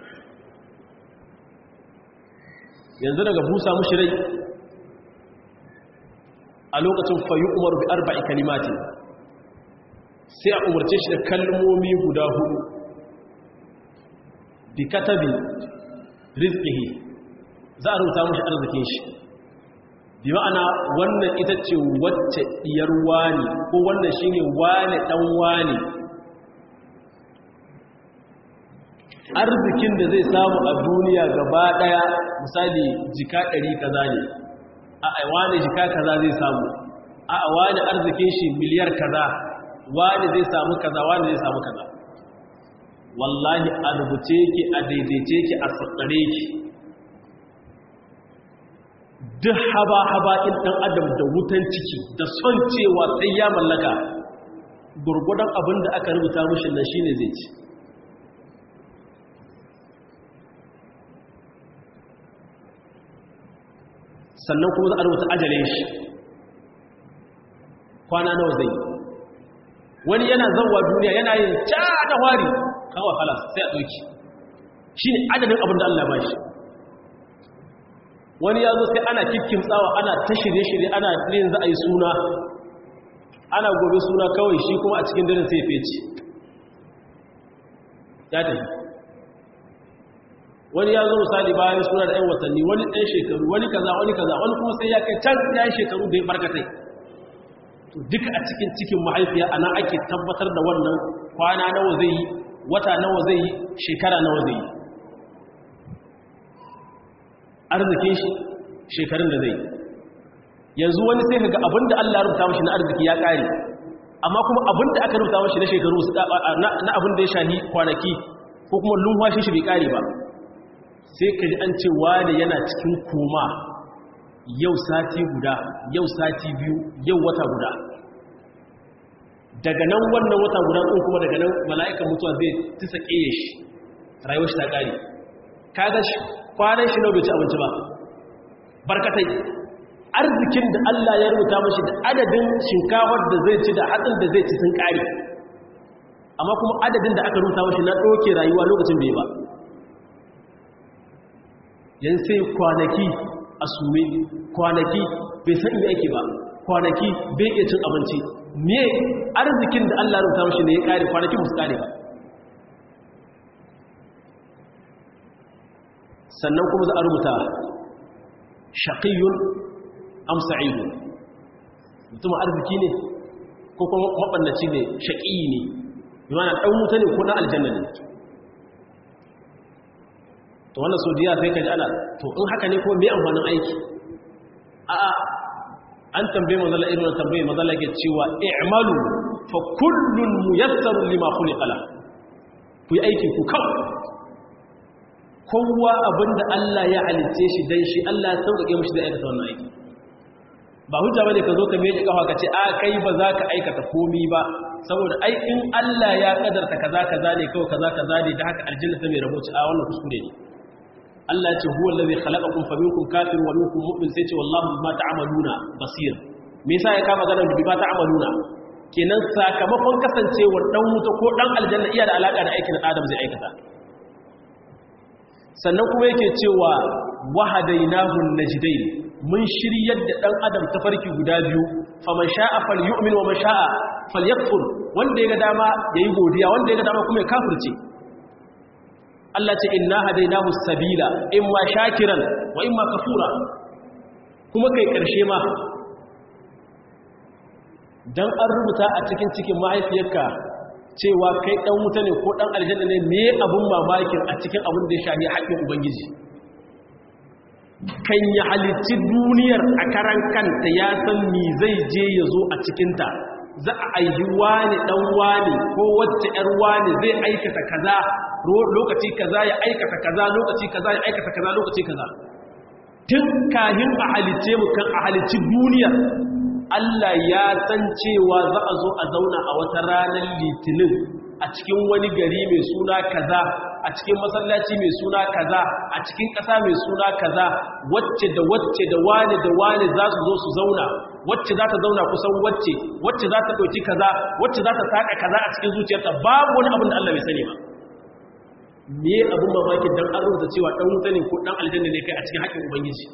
yanzu daga busa mushi rai a lokacin fayu umar bi arba'i kalimati sai a umarce shi da kalmomi guda hudu bi katabi rizqihi za a rubuta mushi arzikin shi bi ma'ana wannan ita ce wacce diyar wani ko wannan shine wani dan wani arzikin da zai samu a duniya gaba daya misali jika 100 kaza ne a ai wani jika kaza zai samu a a wani arzikin shi miliyar kaza wani zai samu kaza wani zai samu kaza wallahi a rubuce yake a daidaice yake a tsatsare yake duk haba-haba in ɗan adam da wutan ciki da son cewa sai ya mallaka gurgudan abin da aka rubuta mushin nan shine zai ci sannan kuma za a rubuta ajalin shi kwana nawa zai wani yana zauwa duniya yana yin ca da wari kawo halas sai a ɗauki shi ne adadin abin da Allah ba shi wani ya zo sai ana kikkin tsawa ana ta shirye-shirye ana yin za a yi suna ana gobe suna kawai shi kuma a cikin daren sai feci ya tafi wani ya zo misali bayan suna da 'yan watanni wani ɗan shekaru wani kaza wani kaza wani kuma sai ya kai can ya yi shekaru da ya barkatai to duka a cikin cikin mahaifiya ana ake tabbatar da wannan kwana nawa zai yi wata nawa zai yi shekara nawa zai yi arzikin shi shekarun da zai yanzu wani sai kaga abinda Allah ya rubuta mashi na arziki ya kare amma kuma abinda aka rubuta mashi na shekaru na abinda ya shahi kwanaki ko kuma lumfashin shi bai kare ba sai ka ji an ce wani yana cikin koma yau sati guda yau sati biyu yau wata guda daga nan wannan wata guda ɗin kuma daga nan mala'ikan mutuwa zai tisa ƙeye shi rayuwar shi ta ƙare kaga shi kwanan shi bai ci abinci ba barkatai arzikin da Allah ya rubuta mashi da adadin shinkafar da zai ci da hatsin da zai ci sun kare amma kuma adadin da aka rubuta mashi na ɗauke rayuwa lokacin bai ba yan sai kwanaki a sume kwanaki bai san inda yake ba kwanaki bai iya cin abinci me arzikin da Allah rubuta mashi ne ya kare kwanaki musu kare ba sannan kuma za a rubuta shaƙiyun am sa'idun mutumin arziki ne ko kuma maɓannaci ne shaƙiyi ne bimana ɗan wuta ne ko ɗan aljanna ne to wannan so diya sai ka ji ana to in haka ne ko mai amfanin aiki a'a an tambaye mazala irin tambaye mazala ke cewa i'malu fa kullun muyassaru lima khuliqa la ku yi aiki ku kawai kowa abinda Allah ya halice shi dan shi Allah ya sauƙaƙe mishi da aikata wannan aiki ba hujja bane ka zo ka miƙe kafa ka ce a kai ba za ka aikata komi ba saboda ai in Allah ya kadarta kaza kaza ne kawai kaza kaza ne da haka aljanna ta mai rahoci a wannan kuskure ne Allah ya ce huwa allazi khalaqakum faminkum kafirun wa minkum mu'min sai ce wallahu bima ta'maluna basir me yasa ya kama ganin bima ta'maluna kenan sakamakon kasancewar dan wuta ko dan aljanna iya da alaka da aikin adam zai aikata sannan kuma yake cewa wahadainahu najdain mun shiryar da ɗan adam ta farki guda biyu faman sha'a falyu'min wa man sha'a falyakfur wanda ya ga dama yayi godiya wanda ya ga dama kuma ya kafirce Allah ce inna hadainahu sabila imma shakiran wa imma kafura kuma kai karshe ma dan an rubuta a cikin cikin mahaifiyarka cewa kai dan wuta ne ko dan aljanna ne me abun mamakin a cikin abun da ya shafi haƙƙin ubangiji kan ya halicci duniyar a karan kanta ya san mi zai je ya zo a cikinta za a aihi wani ɗan wani ko wacce ‘yar wani zai aikata kaza lokaci kaza ya aikata kaza lokaci kaza ya aikata kaza lokaci kaza tun kahin a halicce mu kan a halicci duniyar Allah ya san cewa za a zo a zauna a wata ranar litinin a cikin wani gari mai suna kaza a cikin masallaci mai suna kaza a cikin ƙasa mai suna kaza wacce da wacce da wane da wane za su zo su zauna wacce za ta zauna kusan wacce wacce za ta ɗauki kaza wacce za ta saƙa kaza a cikin zuciyarta babu wani abin da Allah bai sani ba me abin mamakin dan an rubuta cewa ɗan wuta ne ko ɗan aljanna ne kai a cikin haƙƙin ubangiji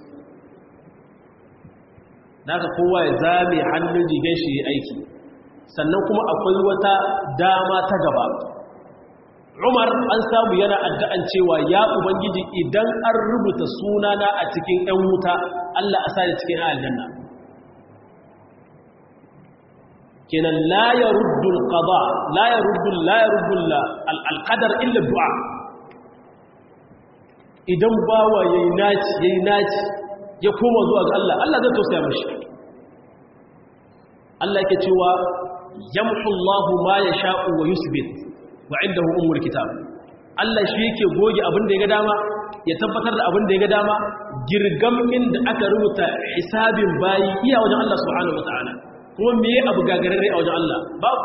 da haka kowa ya zame hannun rigar shi aiki sannan kuma akwai wata dama ta gaba umar an samu yana addu'an cewa ya ubangiji idan an rubuta sunana a cikin ‘yan wuta Allah a sa da cikin aljanna kenan la ya ruddul qada la ya ruddul la ya ruddul alqadar illa du'a idan bawa yayi naci yayi naci ya koma zuwa ga Allah Allah zai tausaya mishi Allah yake cewa yamhu Allahu ma yasha'u wa yusbit wa indahu ummul kitab Allah shi yake goge abin da ya ga dama ya tabbatar da abin da ya ga dama girgamin da aka rubuta hisabin bayi iya wajen Allah subhanahu wataala kuma meye abu gagararre a wajen Allah babu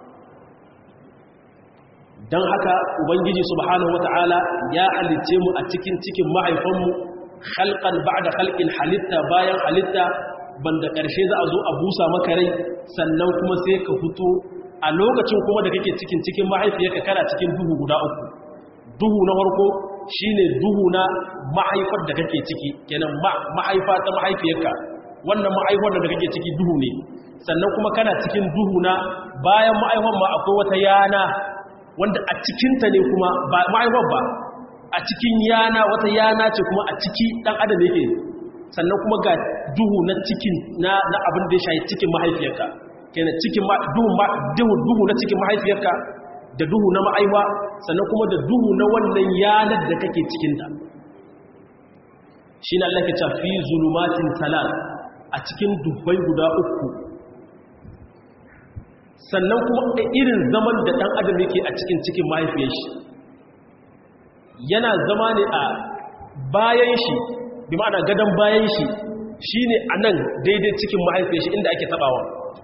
dan haka ubangiji subhanahu wataala ya halicce mu a cikin cikin mahaifanmu khalqan ba'da khalqin halitta bayan halitta banda ƙarshe za a zo a busa maka rai sannan kuma sai ka fito a lokacin kuma da kake cikin cikin mahaifiyarka kana cikin duhu guda uku duhu na farko shine duhu na mahaifar da kake ciki kenan mahaifa ta mahaifiyarka wannan mahaifar da kake ciki duhu ne sannan kuma kana cikin duhu na bayan mahaifar ma akwai wata yana wanda a cikinta ne kuma ba mahaifar ba a cikin yana wata yana ce kuma a ciki dan adam yake sannan kuma ga duhu na cikin na na abin da ya shayi cikin mahaifiyarka kenan cikin duhu duhu duhu na cikin mahaifiyarka da duhu na ma'aiwa sannan kuma da duhu na wannan yanar da kake cikin ta shi na Allah ke ce fi zulumatin salat a cikin dubbai guda uku sannan kuma irin zaman da dan adam yake a cikin cikin mahaifiyar shi yana zama ne a bayan shi bi ma'ana gadon bayan shi shi ne a nan daidai cikin mahaifiyar shi inda ake tabawa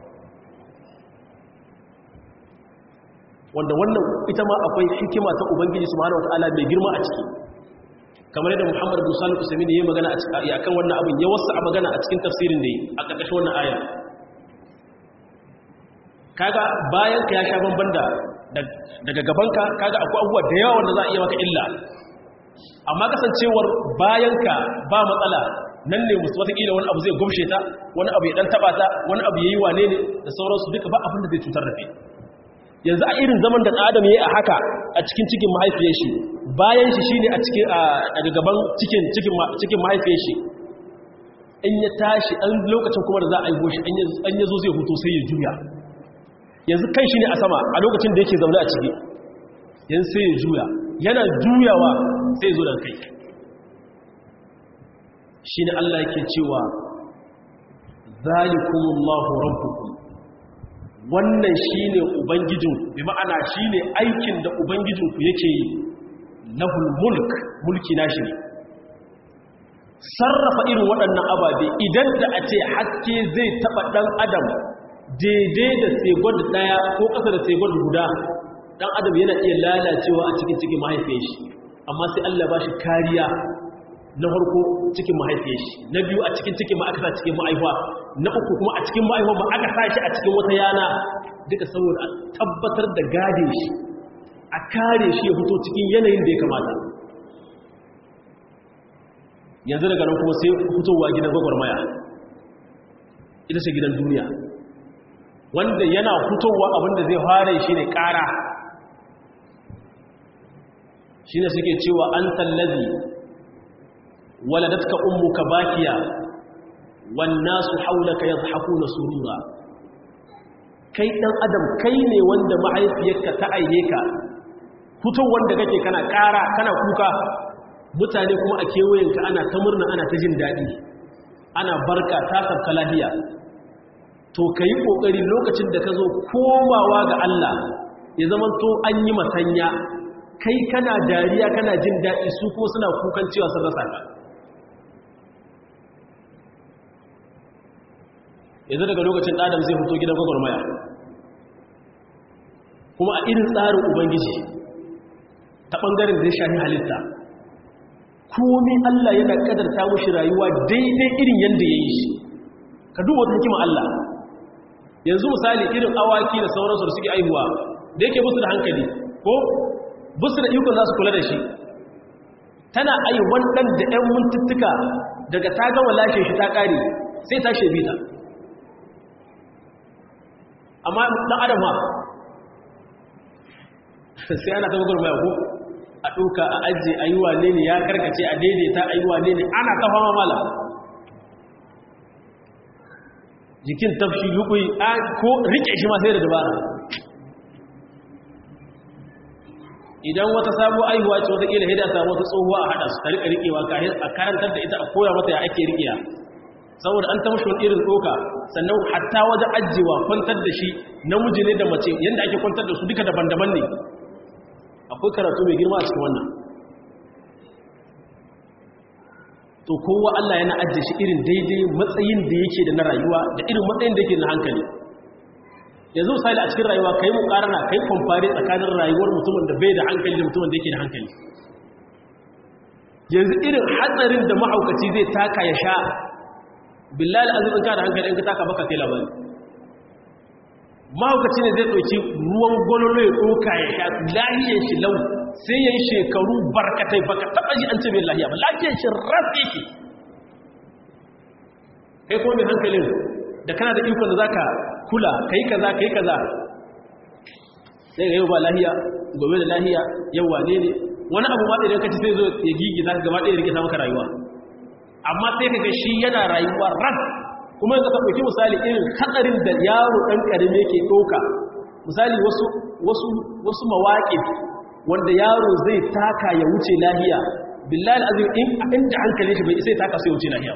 wanda wannan ita ma akwai hikima ta ubangiji subhanahu wataala mai girma a ciki kamar yadda Muhammad bin Salih Usaimi ne ya magana a cikin akan wannan abin ya wasa a magana a cikin tafsirin da yi a ƙarƙashin wannan aya kaga bayan ka ya sha bamban da daga gabanka kaga akwai abubuwa da yawa wanda za a iya maka illa amma kasancewar bayanka ba matsala nan ne musu watakila wani abu zai gumshe ta wani abu ya dan taba ta wani abu yayi wane ne da sauransu duka ba abin da zai cutar da kai yanzu a irin zaman da adam yayi a haka a cikin cikin mahaifiyar shi bayan shi shine a cikin a gaban cikin cikin cikin mahaifiyar shi in ya tashi an lokacin kuma da za a yi goshi an yazo zai huto sai ya juya yanzu kai shi ne a sama a lokacin da yake zaune a ciki yanzu sai ya juya yana juyawa sai ya zo da kai shi ne Allah yake cewa zalikumullahu rabbukum wannan shine ubangijin bi ma'ana shine aikin da ubangijinku yake yi lahul mulk mulki nashi ne sarrafa irin waɗannan ababe idan da a ce haske zai taɓa ɗan adam daidai da segod ɗaya ko ƙasa da segod guda ɗan adam yana iya lalacewa a cikin cikin mahaifiyar shi amma sai Allah ba shi kariya na farko cikin mahaifiyar shi na biyu a cikin cikin ma'akasa cikin ma'aihuwa na uku kuma a cikin ma'aihuwa ma aka sa shi a cikin wata yana duka saboda a tabbatar da gade shi a kare shi ya fito cikin yanayin da ya kamata yanzu daga nan kuma sai fitowa gidan gwagwarmaya ita ce gidan duniya wanda yana fitowa abinda zai fara shi ne ƙara shi ne suke cewa an tallazi waladatka ummuka bakiya wannasu haulaka yadhakuna surura kai dan adam kai ne wanda mahaifiyarka ta aine ka fitowar da kake kana ƙara kana kuka mutane kuma a kewayenka ana ta murna ana ta jin daɗi ana barka ta sabka lahiya to ka yi ƙoƙari lokacin da ka zo komawa ga Allah ya zama to an yi masanya kai kana dariya kana jin daɗi su ko suna kukan cewa sun rasa ka yanzu daga lokacin adam zai fito gidan gwagwarmaya kuma a irin tsarin ubangiji ta ɓangaren da ya shahi halitta komi Allah yana kadarta mushi rayuwa daidai irin yadda ya yi shi ka duba wata hikima Allah yanzu misali irin awaki da sauransu da suke aihuwa da yake busu da hankali ko busu da ikon za su kula da shi tana aihuwan ɗan da ‘yan mintuttuka daga ta gama lashe shi ta ƙari sai ta shebi ta amma ɗan adam ha sai ana ta gwagwarmaya ko a ɗauka a ajiye a yi wane ne ya karkace a daidaita a yi wane ne ana kafa mamala jikin tafshi lukui ko rike shi ma sai da dabara idan wata sabo aihuwa ce wata ƙila hida samu wata tsohuwa a haɗa su ta rika rikewa a karantar da ita a koya mata ya ake rikiya saboda an tamshi wani irin tsoka sannan hatta wajen ajiyewa kwantar da shi namiji ne da mace yadda ake kwantar da su duka daban-daban ne akwai karatu mai girma a cikin wannan to kowa Allah yana ajiye shi irin daidai matsayin da yake da na rayuwa da irin matsayin da yake na hankali yanzu misali a cikin rayuwa kai mu karana kai kwamfari tsakanin rayuwar mutumin da bai da hankali da mutumin da yake da hankali yanzu irin hatsarin da mahaukaci zai taka ya sha billahi azumin ka da hankali in ka taka baka kai labari mahaukaci ne zai ɗauki ruwan gwalolo ya ɗoka ya sha lahiyar shi lau sai ya yi shekaru barkatai baka taɓa ji an ce mai lahiya ba lahiyar shi rafi yake kai kuma mai hankalin da kana da ikon da za ka kula ka yi kaza ka yi kaza sai ga yau ba lahiya gobe da lahiya yau wane ne wani abu ma idan ka ci sai zo ya gigi za ka gaba ɗaya rikita maka rayuwa amma sai ka ga shi yana rayuwa ran kuma yanzu ka ɗauki misali irin hatsarin da yaro ɗan ƙarami yake ɗauka misali wasu mawaƙi wanda yaro zai taka ya wuce lahiya billahi azim in inda hankali shi bai isa ya taka sai wuce lahiya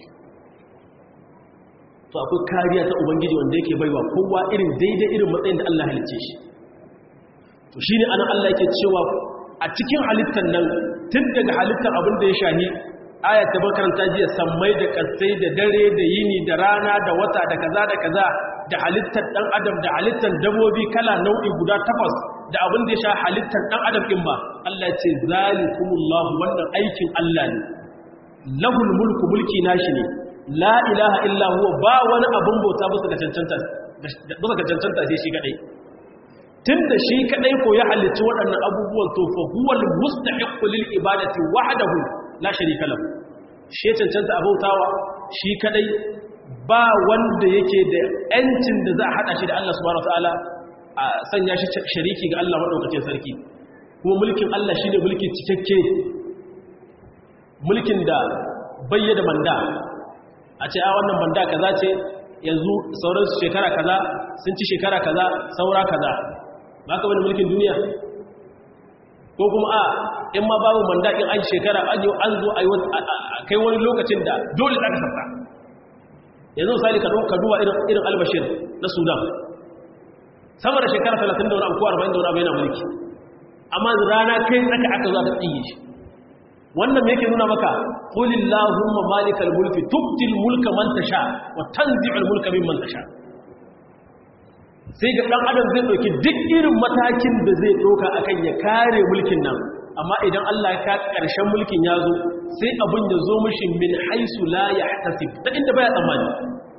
to akwai kariya ta ubangiji wanda yake baiwa kowa irin daidai irin matsayin da Allah halicce shi to shine anan Allah yake cewa a cikin halittar nan tun daga halittar abin da ya shahi ayat da makaranta jiya sammai da kasai da dare da yini da rana da wata da kaza da kaza da halittar dan adam da halittar dabobi kala nau'i guda takwas da abin da ya sha halittar dan adam din ba Allah ce zalikumullahu wannan aikin Allah ne lahul mulku mulki nashi ne la ilaha illa huwa ba wani abin bauta bisa ga cancanta bisa ga cancanta sai shi kadai tunda shi kadai ko ya halicci waɗannan abubuwan to fa huwal mustahiqqu lil ibadati wahdahu la sharika lahu shi cancanta abautawa shi kadai ba wanda yake da yancin da za a hada shi da Allah subhanahu wataala a sanya shi shariki ga Allah madaukakin sarki kuma mulkin Allah shine mulkin cikakke mulkin da bayyana manda a ce a wannan manda kaza ce yanzu sauran shekara kaza sun ci shekara kaza saura kaza ba ka bane mulkin duniya ko kuma a in ma babu manda in an shekara an yi an zo a kai wani lokacin da dole za ka sassa yanzu misali ka duba irin albashir na sudan sama da shekara 30 da wani abu ko 40 da wani abu yana mulki amma rana kai tsaka aka zo aka tsiye shi wannan me yake nuna maka qulillahumma malikal mulki tubtil mulka man tasha wa tanzi'ul mulka mimman tasha sai ga dan adam zai dauki duk irin matakin da zai doka akan ya kare mulkin nan amma idan Allah ya ka karshen mulkin ya zo sai abin ya zo mishi min haisu la yahtasib ta inda baya tsammani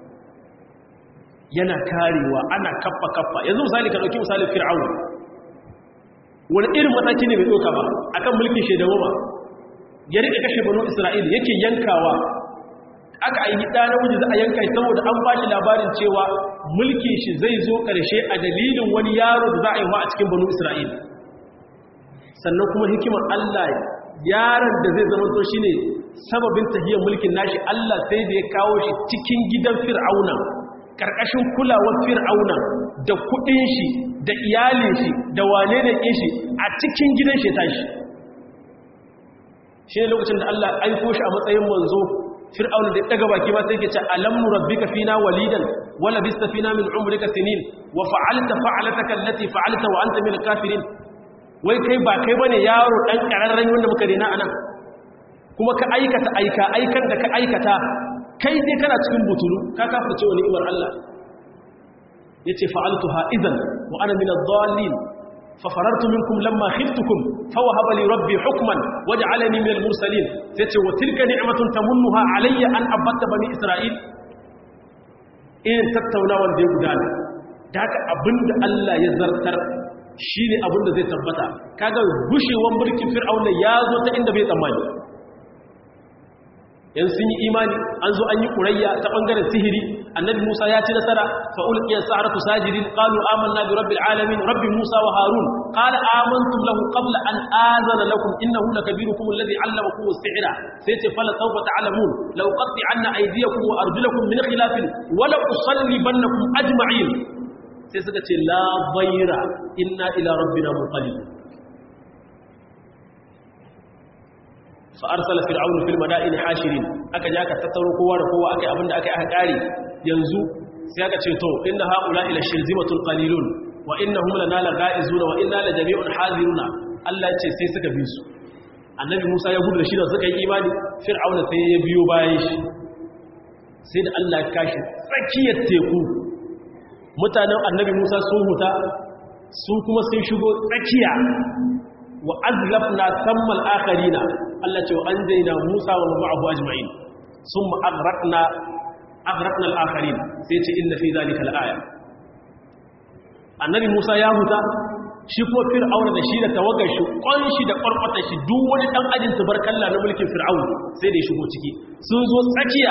yana karewa ana kaffa kaffa yanzu misali ka dauki misali fir'aun wani irin mataki ne bai doka ba akan mulkin shedawa ba ya rike kashe banu isra'ila yake yankawa aka ayi ɗa namiji za a yanka shi saboda an ba shi labarin cewa mulkin shi zai zo ƙarshe a dalilin wani yaro da za a yi wa a cikin banu isra'ila sannan kuma hikimar allah yaron da zai zama to shi ne sababin tahiyar mulkin nashi allah sai da ya kawo shi cikin gidan fir'auna ƙarƙashin kulawar fir'auna da kuɗin shi da iyalin shi da wane da shi a cikin gidan shi tashi shi ne lokacin da Allah aiko shi a matsayin manzo fir'auna da daga baki ba sai ke ce alam nurabbika fina walidan wala bista fina min umrika sinin wa fa'alta fa'alataka allati fa'alta wa anta min al-kafirin wai kai ba kai bane yaro dan kararren wanda muka rena anan kuma ka aikata aika aikan da ka aikata kai dai kana cikin butulu ka kafirce wa ni'imar Allah yace fa'altuha idan wa ana min adh-dhalin ففررت منكم لما خفتكم فوهب لي ربي حكما وجعلني من المرسلين سيتي وتلك نعمة تمنها علي أن أبت بني إسرائيل إن تتونا وندي قدان داك أبند الله يزرتر shine abin da zai tabbata kaga gushewan mulkin fir'auna ya zo ta inda bai tsammani yan sun yi imani an zo an yi ƙurayya ta ɓangaren sihiri annabi musa ya ci nasara fa ulqiya sa'ratu sajidin qalu amanna bi rabbil alamin rabbi musa wa harun qala amantum lahu qabla an azana lakum innahu lakabirukum alladhi 'allamakum as-si'ra sayati fala sawfa ta'lamun law qat'anna aydiyakum wa arjulakum min khilafin wa la usallibannakum ajma'in sai suka ce la bayra inna ila rabbina munqalibun fa'arsala fir'aunu fil mada'in hashirin aka ja ka tattaro kowa da kowa aka yi abinda aka yi aka kare yanzu sai aka ce to inna haula ila shirzimatul qalilun wa innahum lana laga'izuna wa inna la jami'un haziruna Allah ce sai suka bi su annabi Musa ya gudu da shi da suka yi imani fir'auna sai ya biyo bayan shi sai da Allah ya kashi tsakiyar teku mutanen annabi Musa sun huta su kuma sun shigo tsakiya wa azlafna sammal akharina Allah ce wa anjayna Musa wa ma'ahu ajma'in summa aghraqna aghraqna al-akharin sai ce inna fi zalika al-aya annabi Musa ya huta shi ko fir'auna da shi da tawagar shi shi da kwarkwata shi duk wani dan ajin tabarkalla na mulkin fir'aun sai da ya shigo ciki sun zo tsakiya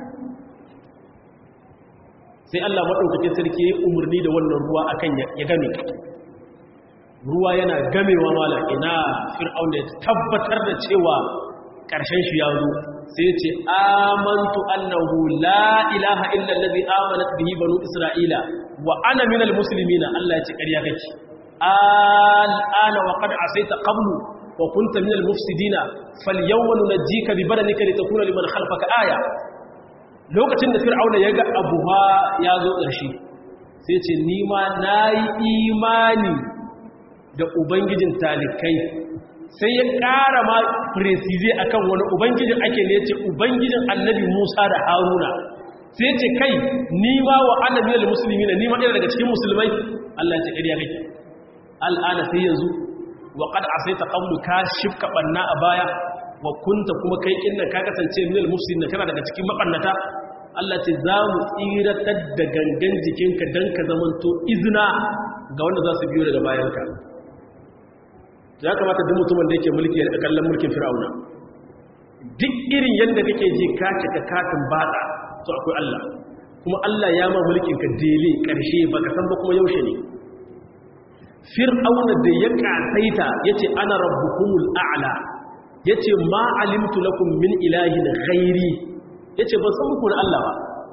sai Allah madaukakin sarki ya umarni da wannan ruwa akan ya game ruwa yana gamewa mala ina fir'aun da tabbatar da cewa ƙarshen shi ya zo sai ce amantu annahu la ilaha illa allazi amanat bihi banu isra'ila wa ana minal muslimina Allah ya ce ƙarya kake al'ana wa qad asaita qablu wa kunta minal mufsidina falyawma nunajjika bi badanika litakuna liman khalfaka aya lokacin da fir'auna ya ga abuha ya zo ƙarshe sai ce ni ma nayi imani da ubangijin talikai sai ya ƙara ma presize akan wani ubangijin ake ne ce ubangijin annabi musa da haruna sai ce kai ni ma wa annabiyar musulmi na ni ma ɗaya daga cikin musulmai allah ce ƙarya kake al'ana sai yanzu wa ƙad a sai ta ƙamlu ka shifka ɓanna a baya wa kunta kuma kai ƙin ka kasance minal musulmi na kana daga cikin maɓannata allah ce za mu tsiratar da gangan jikinka don ka zamanto izina ga wanda za su biyo daga bayanka ya kamata duk mutumin da yake mulki ya kallon mulkin fir'auna duk irin yadda kake ji ka cika katin bada to akwai Allah kuma Allah ya ma mulkin ka dele karshe baka san ba kuma yaushe ne fir'auna da ya kasaita yace ana rabbukumul a'la yace ma alimtu lakum min ilahin ghairi yace ban san muku na Allah ba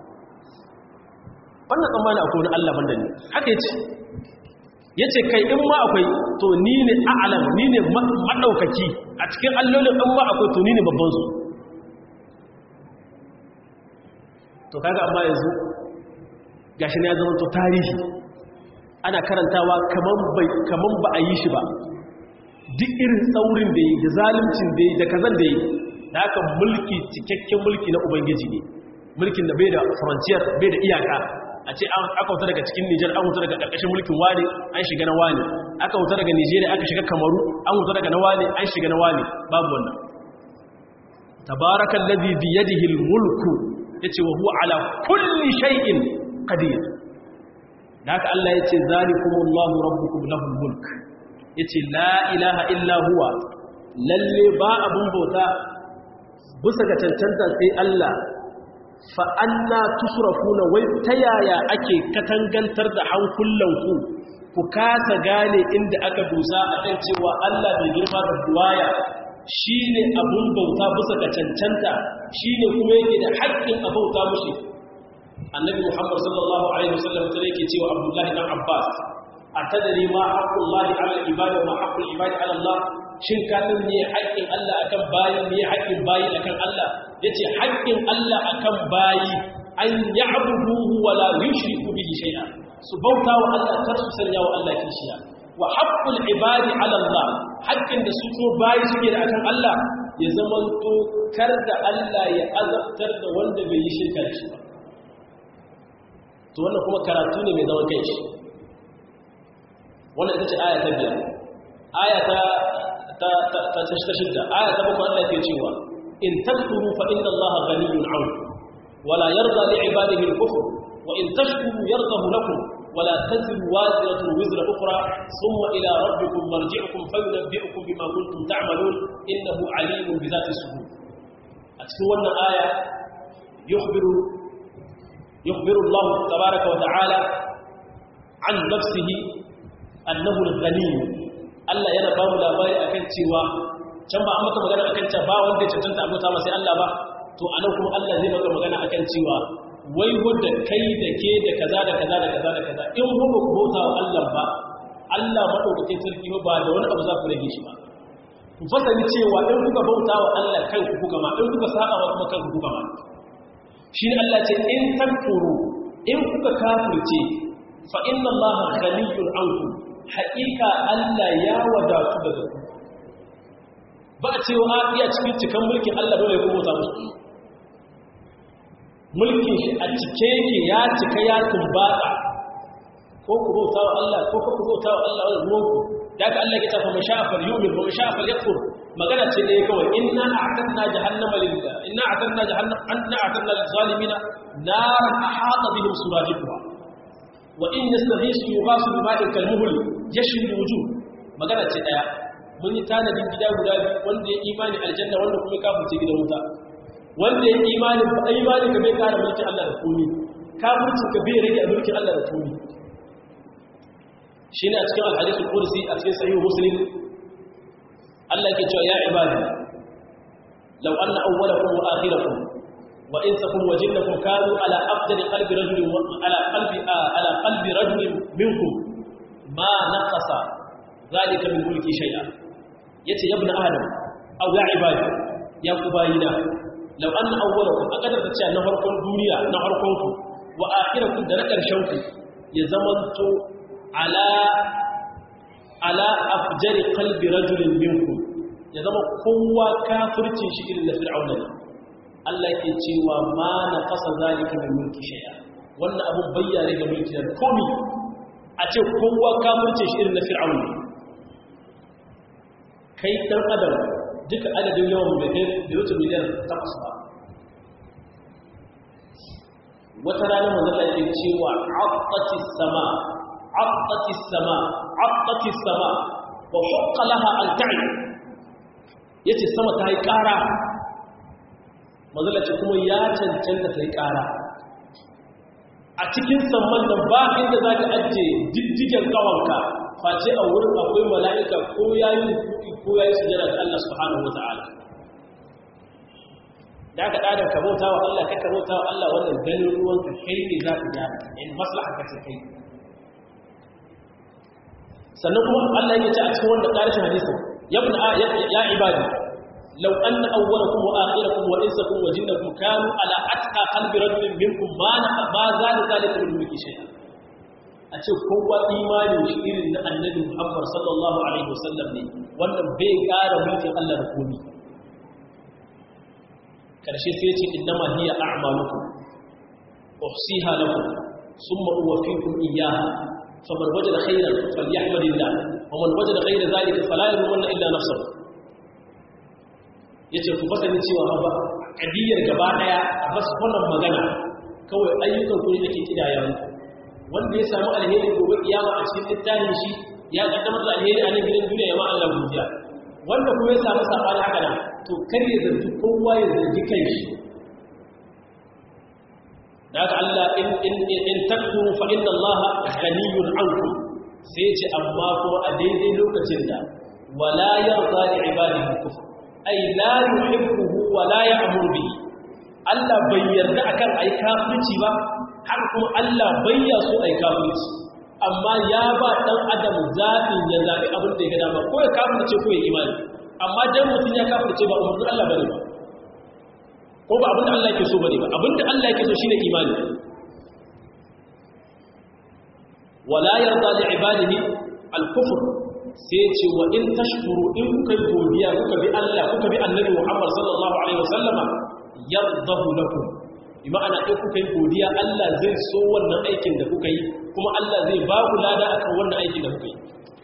wannan tsammani akwai wani Allah banda ne haka yace yace kai in ma akwai to ni ne a'lam ni ne madaukaki a cikin allolin in ma akwai to ni ne babban su to kaga amma yanzu gashi ne ya zama to tarihi ana karantawa kaman bai kaman ba a yi shi ba duk irin tsaurin da yi da zaluncin da yi da kazan da yi da haka mulki cikakken mulki na ubangiji ne mulkin da bai da frontier bai da iyaka a ce aka wuta daga cikin Nijar an wuta daga ƙarƙashin mulkin wani an shiga na wani aka wuta daga Nijeriya aka shiga Kamaru an wuta daga na wani an shiga na wani babu wannan tabarakal ladhi bi yadihi al-mulku yace wa huwa ala kulli shay'in qadir haka Allah yace zalikumullahu rabbukum lahul mulk yace la ilaha illa huwa lalle ba abun bauta bisa ga cancanta sai Allah fa'anna tusrafuna wai ta yaya ake katangantar da hankulanku ku kasa gane inda aka dusa a kan cewa Allah mai girma da buwaya shi ne abun bauta bisa ga cancanta shi ne kuma yake da haƙƙin a bauta mushi annabi muhammad sallallahu alaihi wasallam ta yake cewa abdullahi dan abbas a tadari ma haƙƙun lahi ala ibada ma haƙƙun ibada ala Allah shin ka san me haƙƙin Allah akan bayi me haƙƙin bayi akan Allah yace haƙƙin Allah akan bayi an ya'buduhu wa la yushriku bihi shay'a su bauta wa Allah kar su sanya wa Allah kishiya wa haqqul ibadi ala Allah haƙƙin da su ko bayi suke da akan Allah ya zama to kar da Allah ya azabtar da wanda bai yi shirka da shi ba to wannan kuma karatu ne mai zaman kanshi wannan ita ce aya ta biyar aya ta ta shidda aya ta bakwai Allah ke cewa in takfuru fa inna Allah ghaniyyun 'ankum wala yarda li 'ibadihi al-kufr wa in tashkuru yardahu lakum wala taziru waziratun wizra ukhra thumma ila rabbikum marji'ukum fayunabbi'ukum bima kuntum ta'malun innahu 'alimun bi dhati sudur a cikin wannan aya yukhbiru yukhbiru Allah tabaaraka wa ta'ala 'an nafsihi annahu al-ghaniy Allah yana ba mu labari akan cewa can ba an maka magana akan cewa ba wanda ya cancanta abota ma sai Allah ba to anan kuma Allah zai maka magana akan cewa wai wanda kai da ke da kaza da kaza da kaza da kaza in ku ba ku bauta wa Allah ba Allah madaukakin sarki ba da wani abu za ku rage shi ba ku fasali cewa in kuka bauta wa Allah kanku kuka ma in kuka saba wa kuma kanku kuka ma shi ne Allah ce in takfuru in kuka kafirce fa inna Allah ghaniyyun ankum haƙiƙa Allah ya wadatu daga ku ba a cewa a iya cikin cikin mulkin Allah dole ya kuma musu mulkin shi a cike yake ya cika ya tumbata ko ku bauta wa Allah ko ku bauta wa Allah wani ruwanku da aka Allah ya tafa mashafar yumin wa mashafar yakfur magana ce ne kawai inna a'tadna jahannama lil inna a'tadna jahannama anna a'tadna lil zalimina naran ahata bihim suradiquha wa in yastaghisu yughasu bima'in kalmuhl yashwi wujuh magana ce daya mun yi tanadin gida guda biyu wanda ya imani aljanna wanda kuma kafirce gidan wuta wanda ya imani ba imani ka bai kara mulkin Allah da komi kafircin ka bai rage mulkin Allah da komi shine a cikin alhadithul qudsi a cikin sahih muslim Allah yake cewa ya ibadi law anna awwalakum wa akhirakum wa insakum wa jinnakum kanu ala afdali qalbi rajulin ala qalbi ala qalbi rajulin minkum ma naqasa zalika min mulki shay'a yace ya ibn adam aw ya ibadi ya kubayina law anna awwalakum akadar da cewa na farkon duniya na farkon ku wa akhirakum da na karshen ku ya zamanto ala ala afjari qalbi rajulin minkum ya zama kowa kafircin shi irin da fir'auna ne Allah yake cewa ma na fasa zalika min mulki shay'a wannan abun bayyana ga mulki da komi a ce kowa kafircin shi irin da fir'auna kai dan adam duka adadin yawan bai kai da wuce miliyan takwas ba wata rana manzala yake cewa abbati sama عطت السماء عطت السماء وحق لها أن تعي yace sama ta yi ƙara mazalaci kuma ya cancanta ta yi ƙara a cikin samman da ba inda za ka ajiye diddigen ƙawanka face a wurin akwai mala'ika ko ya yi rukuki ko ya yi sujada da Allah subhanahu wa ta'ala da aka ɗadar ka bauta wa Allah ka bauta wa Allah wannan ganin ruwanka kai ne za ka gyara in maslaha ka ce kai sannan kuma Allah yake ce a cikin wanda ƙarshen hadisin yabna ya ibadi law anna awwalakum wa akhirakum wa insakum wa jinnakum kanu ala atqa qalbi rajulin minkum ma na ma zalika zalika min mulki shay'a a ce kowa imanin shi irin na annabi Muhammad sallallahu alaihi wasallam ne wannan bai ƙara mulkin Allah da komai karshe sai ya ce innama hiya a'malukum uhsiha lakum thumma uwaffikum iyyaha faman wajada khairan falyahmadillah wa man wajada ghayra zalika fala yalumma illa nafsuhu yace ku fasani cewa ba kadiyar gaba daya a bas wannan magana kawai ayyukan ku ne ake kidaya muku wanda ya samu alheri gobe kiyama a cikin littafin shi ya kaddamar da alheri a nan gidan duniya ya ma Allah godiya wanda kuma ya samu sabani haka nan to kar ya zargi kowa ya zargi kanshi da haka Allah in in in takfuru fa inna Allah ghaniyun ankum sai ce amma ko a daidai lokacin da wala yarda li ibadihi kufr ay la yuhibbuhu wa la ya'muru bihi Allah bai yarda akan ai kafirci ba har kuma Allah bai ya so ai kafirci amma ya ba dan adam zaɓin ya zaɓi abin da ya ga dama ko ya kafirce ko ya imani amma dan mutum ya kafirce ba umarnin Allah bane ba ko ba abinda Allah yake so bane ba abinda Allah yake so shine imani wala yarda li ibadihi al-kufr sai ce wa in tashkuru in kuka godiya kuka bi Allah kuka bi Annabi Muhammad sallallahu alaihi wasallama yardahu lakum bi ma'ana in kuka yi godiya Allah zai so wannan aikin da kuka yi kuma Allah zai ba ku lada akan wannan aikin da kuka yi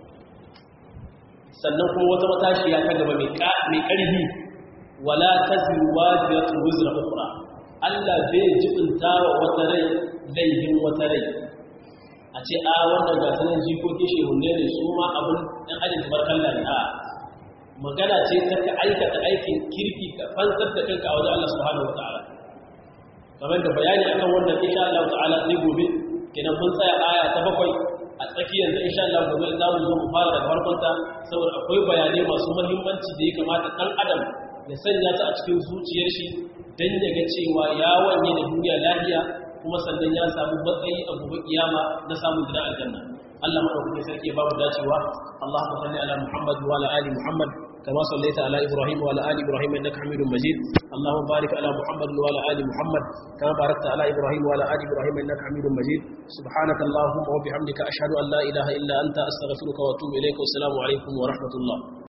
sannan kuma wata matashiya ta gaba mai ƙarfi wala taziru wajiyatu wizra ukhra Allah bai jibinta wa wata rai laifin wata rai a ce a wannan gasanin jikoki shehunne ne su ma abin ɗan ajin kamar kalla ne a magana ce ta ka aikata aikin kirki ka fansar da kanka a wajen Allah subhanahu wa ta'ala kamar da bayani akan wannan insha Allah ta'ala sai gobe kenan mun tsaya aya ta bakwai a tsakiyar da insha Allah gobe za mu zo mu fara daga farkonta saboda akwai bayanai masu muhimmanci da ya kamata ɗan adam ya sanya ta a cikin zuciyar shi don ya ga cewa ya wanye da duniya lafiya kuma sannan ya samu matsayi a gobe kiyama na samun gidan aljanna Allah madaukakin sarki ya bamu dacewa Allahumma salli ala Muhammad wa ala ali Muhammad kama sallaita ala Ibrahim wa ala ali Ibrahim innaka Hamidum Majid Allahumma barik ala Muhammad wa ala ali Muhammad kama barakta ala Ibrahim wa ala ali Ibrahim innaka Hamidum Majid subhanaka Allahumma wa bihamdika ashhadu an la ilaha illa anta astaghfiruka wa atubu ilayka wa assalamu alaikum wa rahmatullah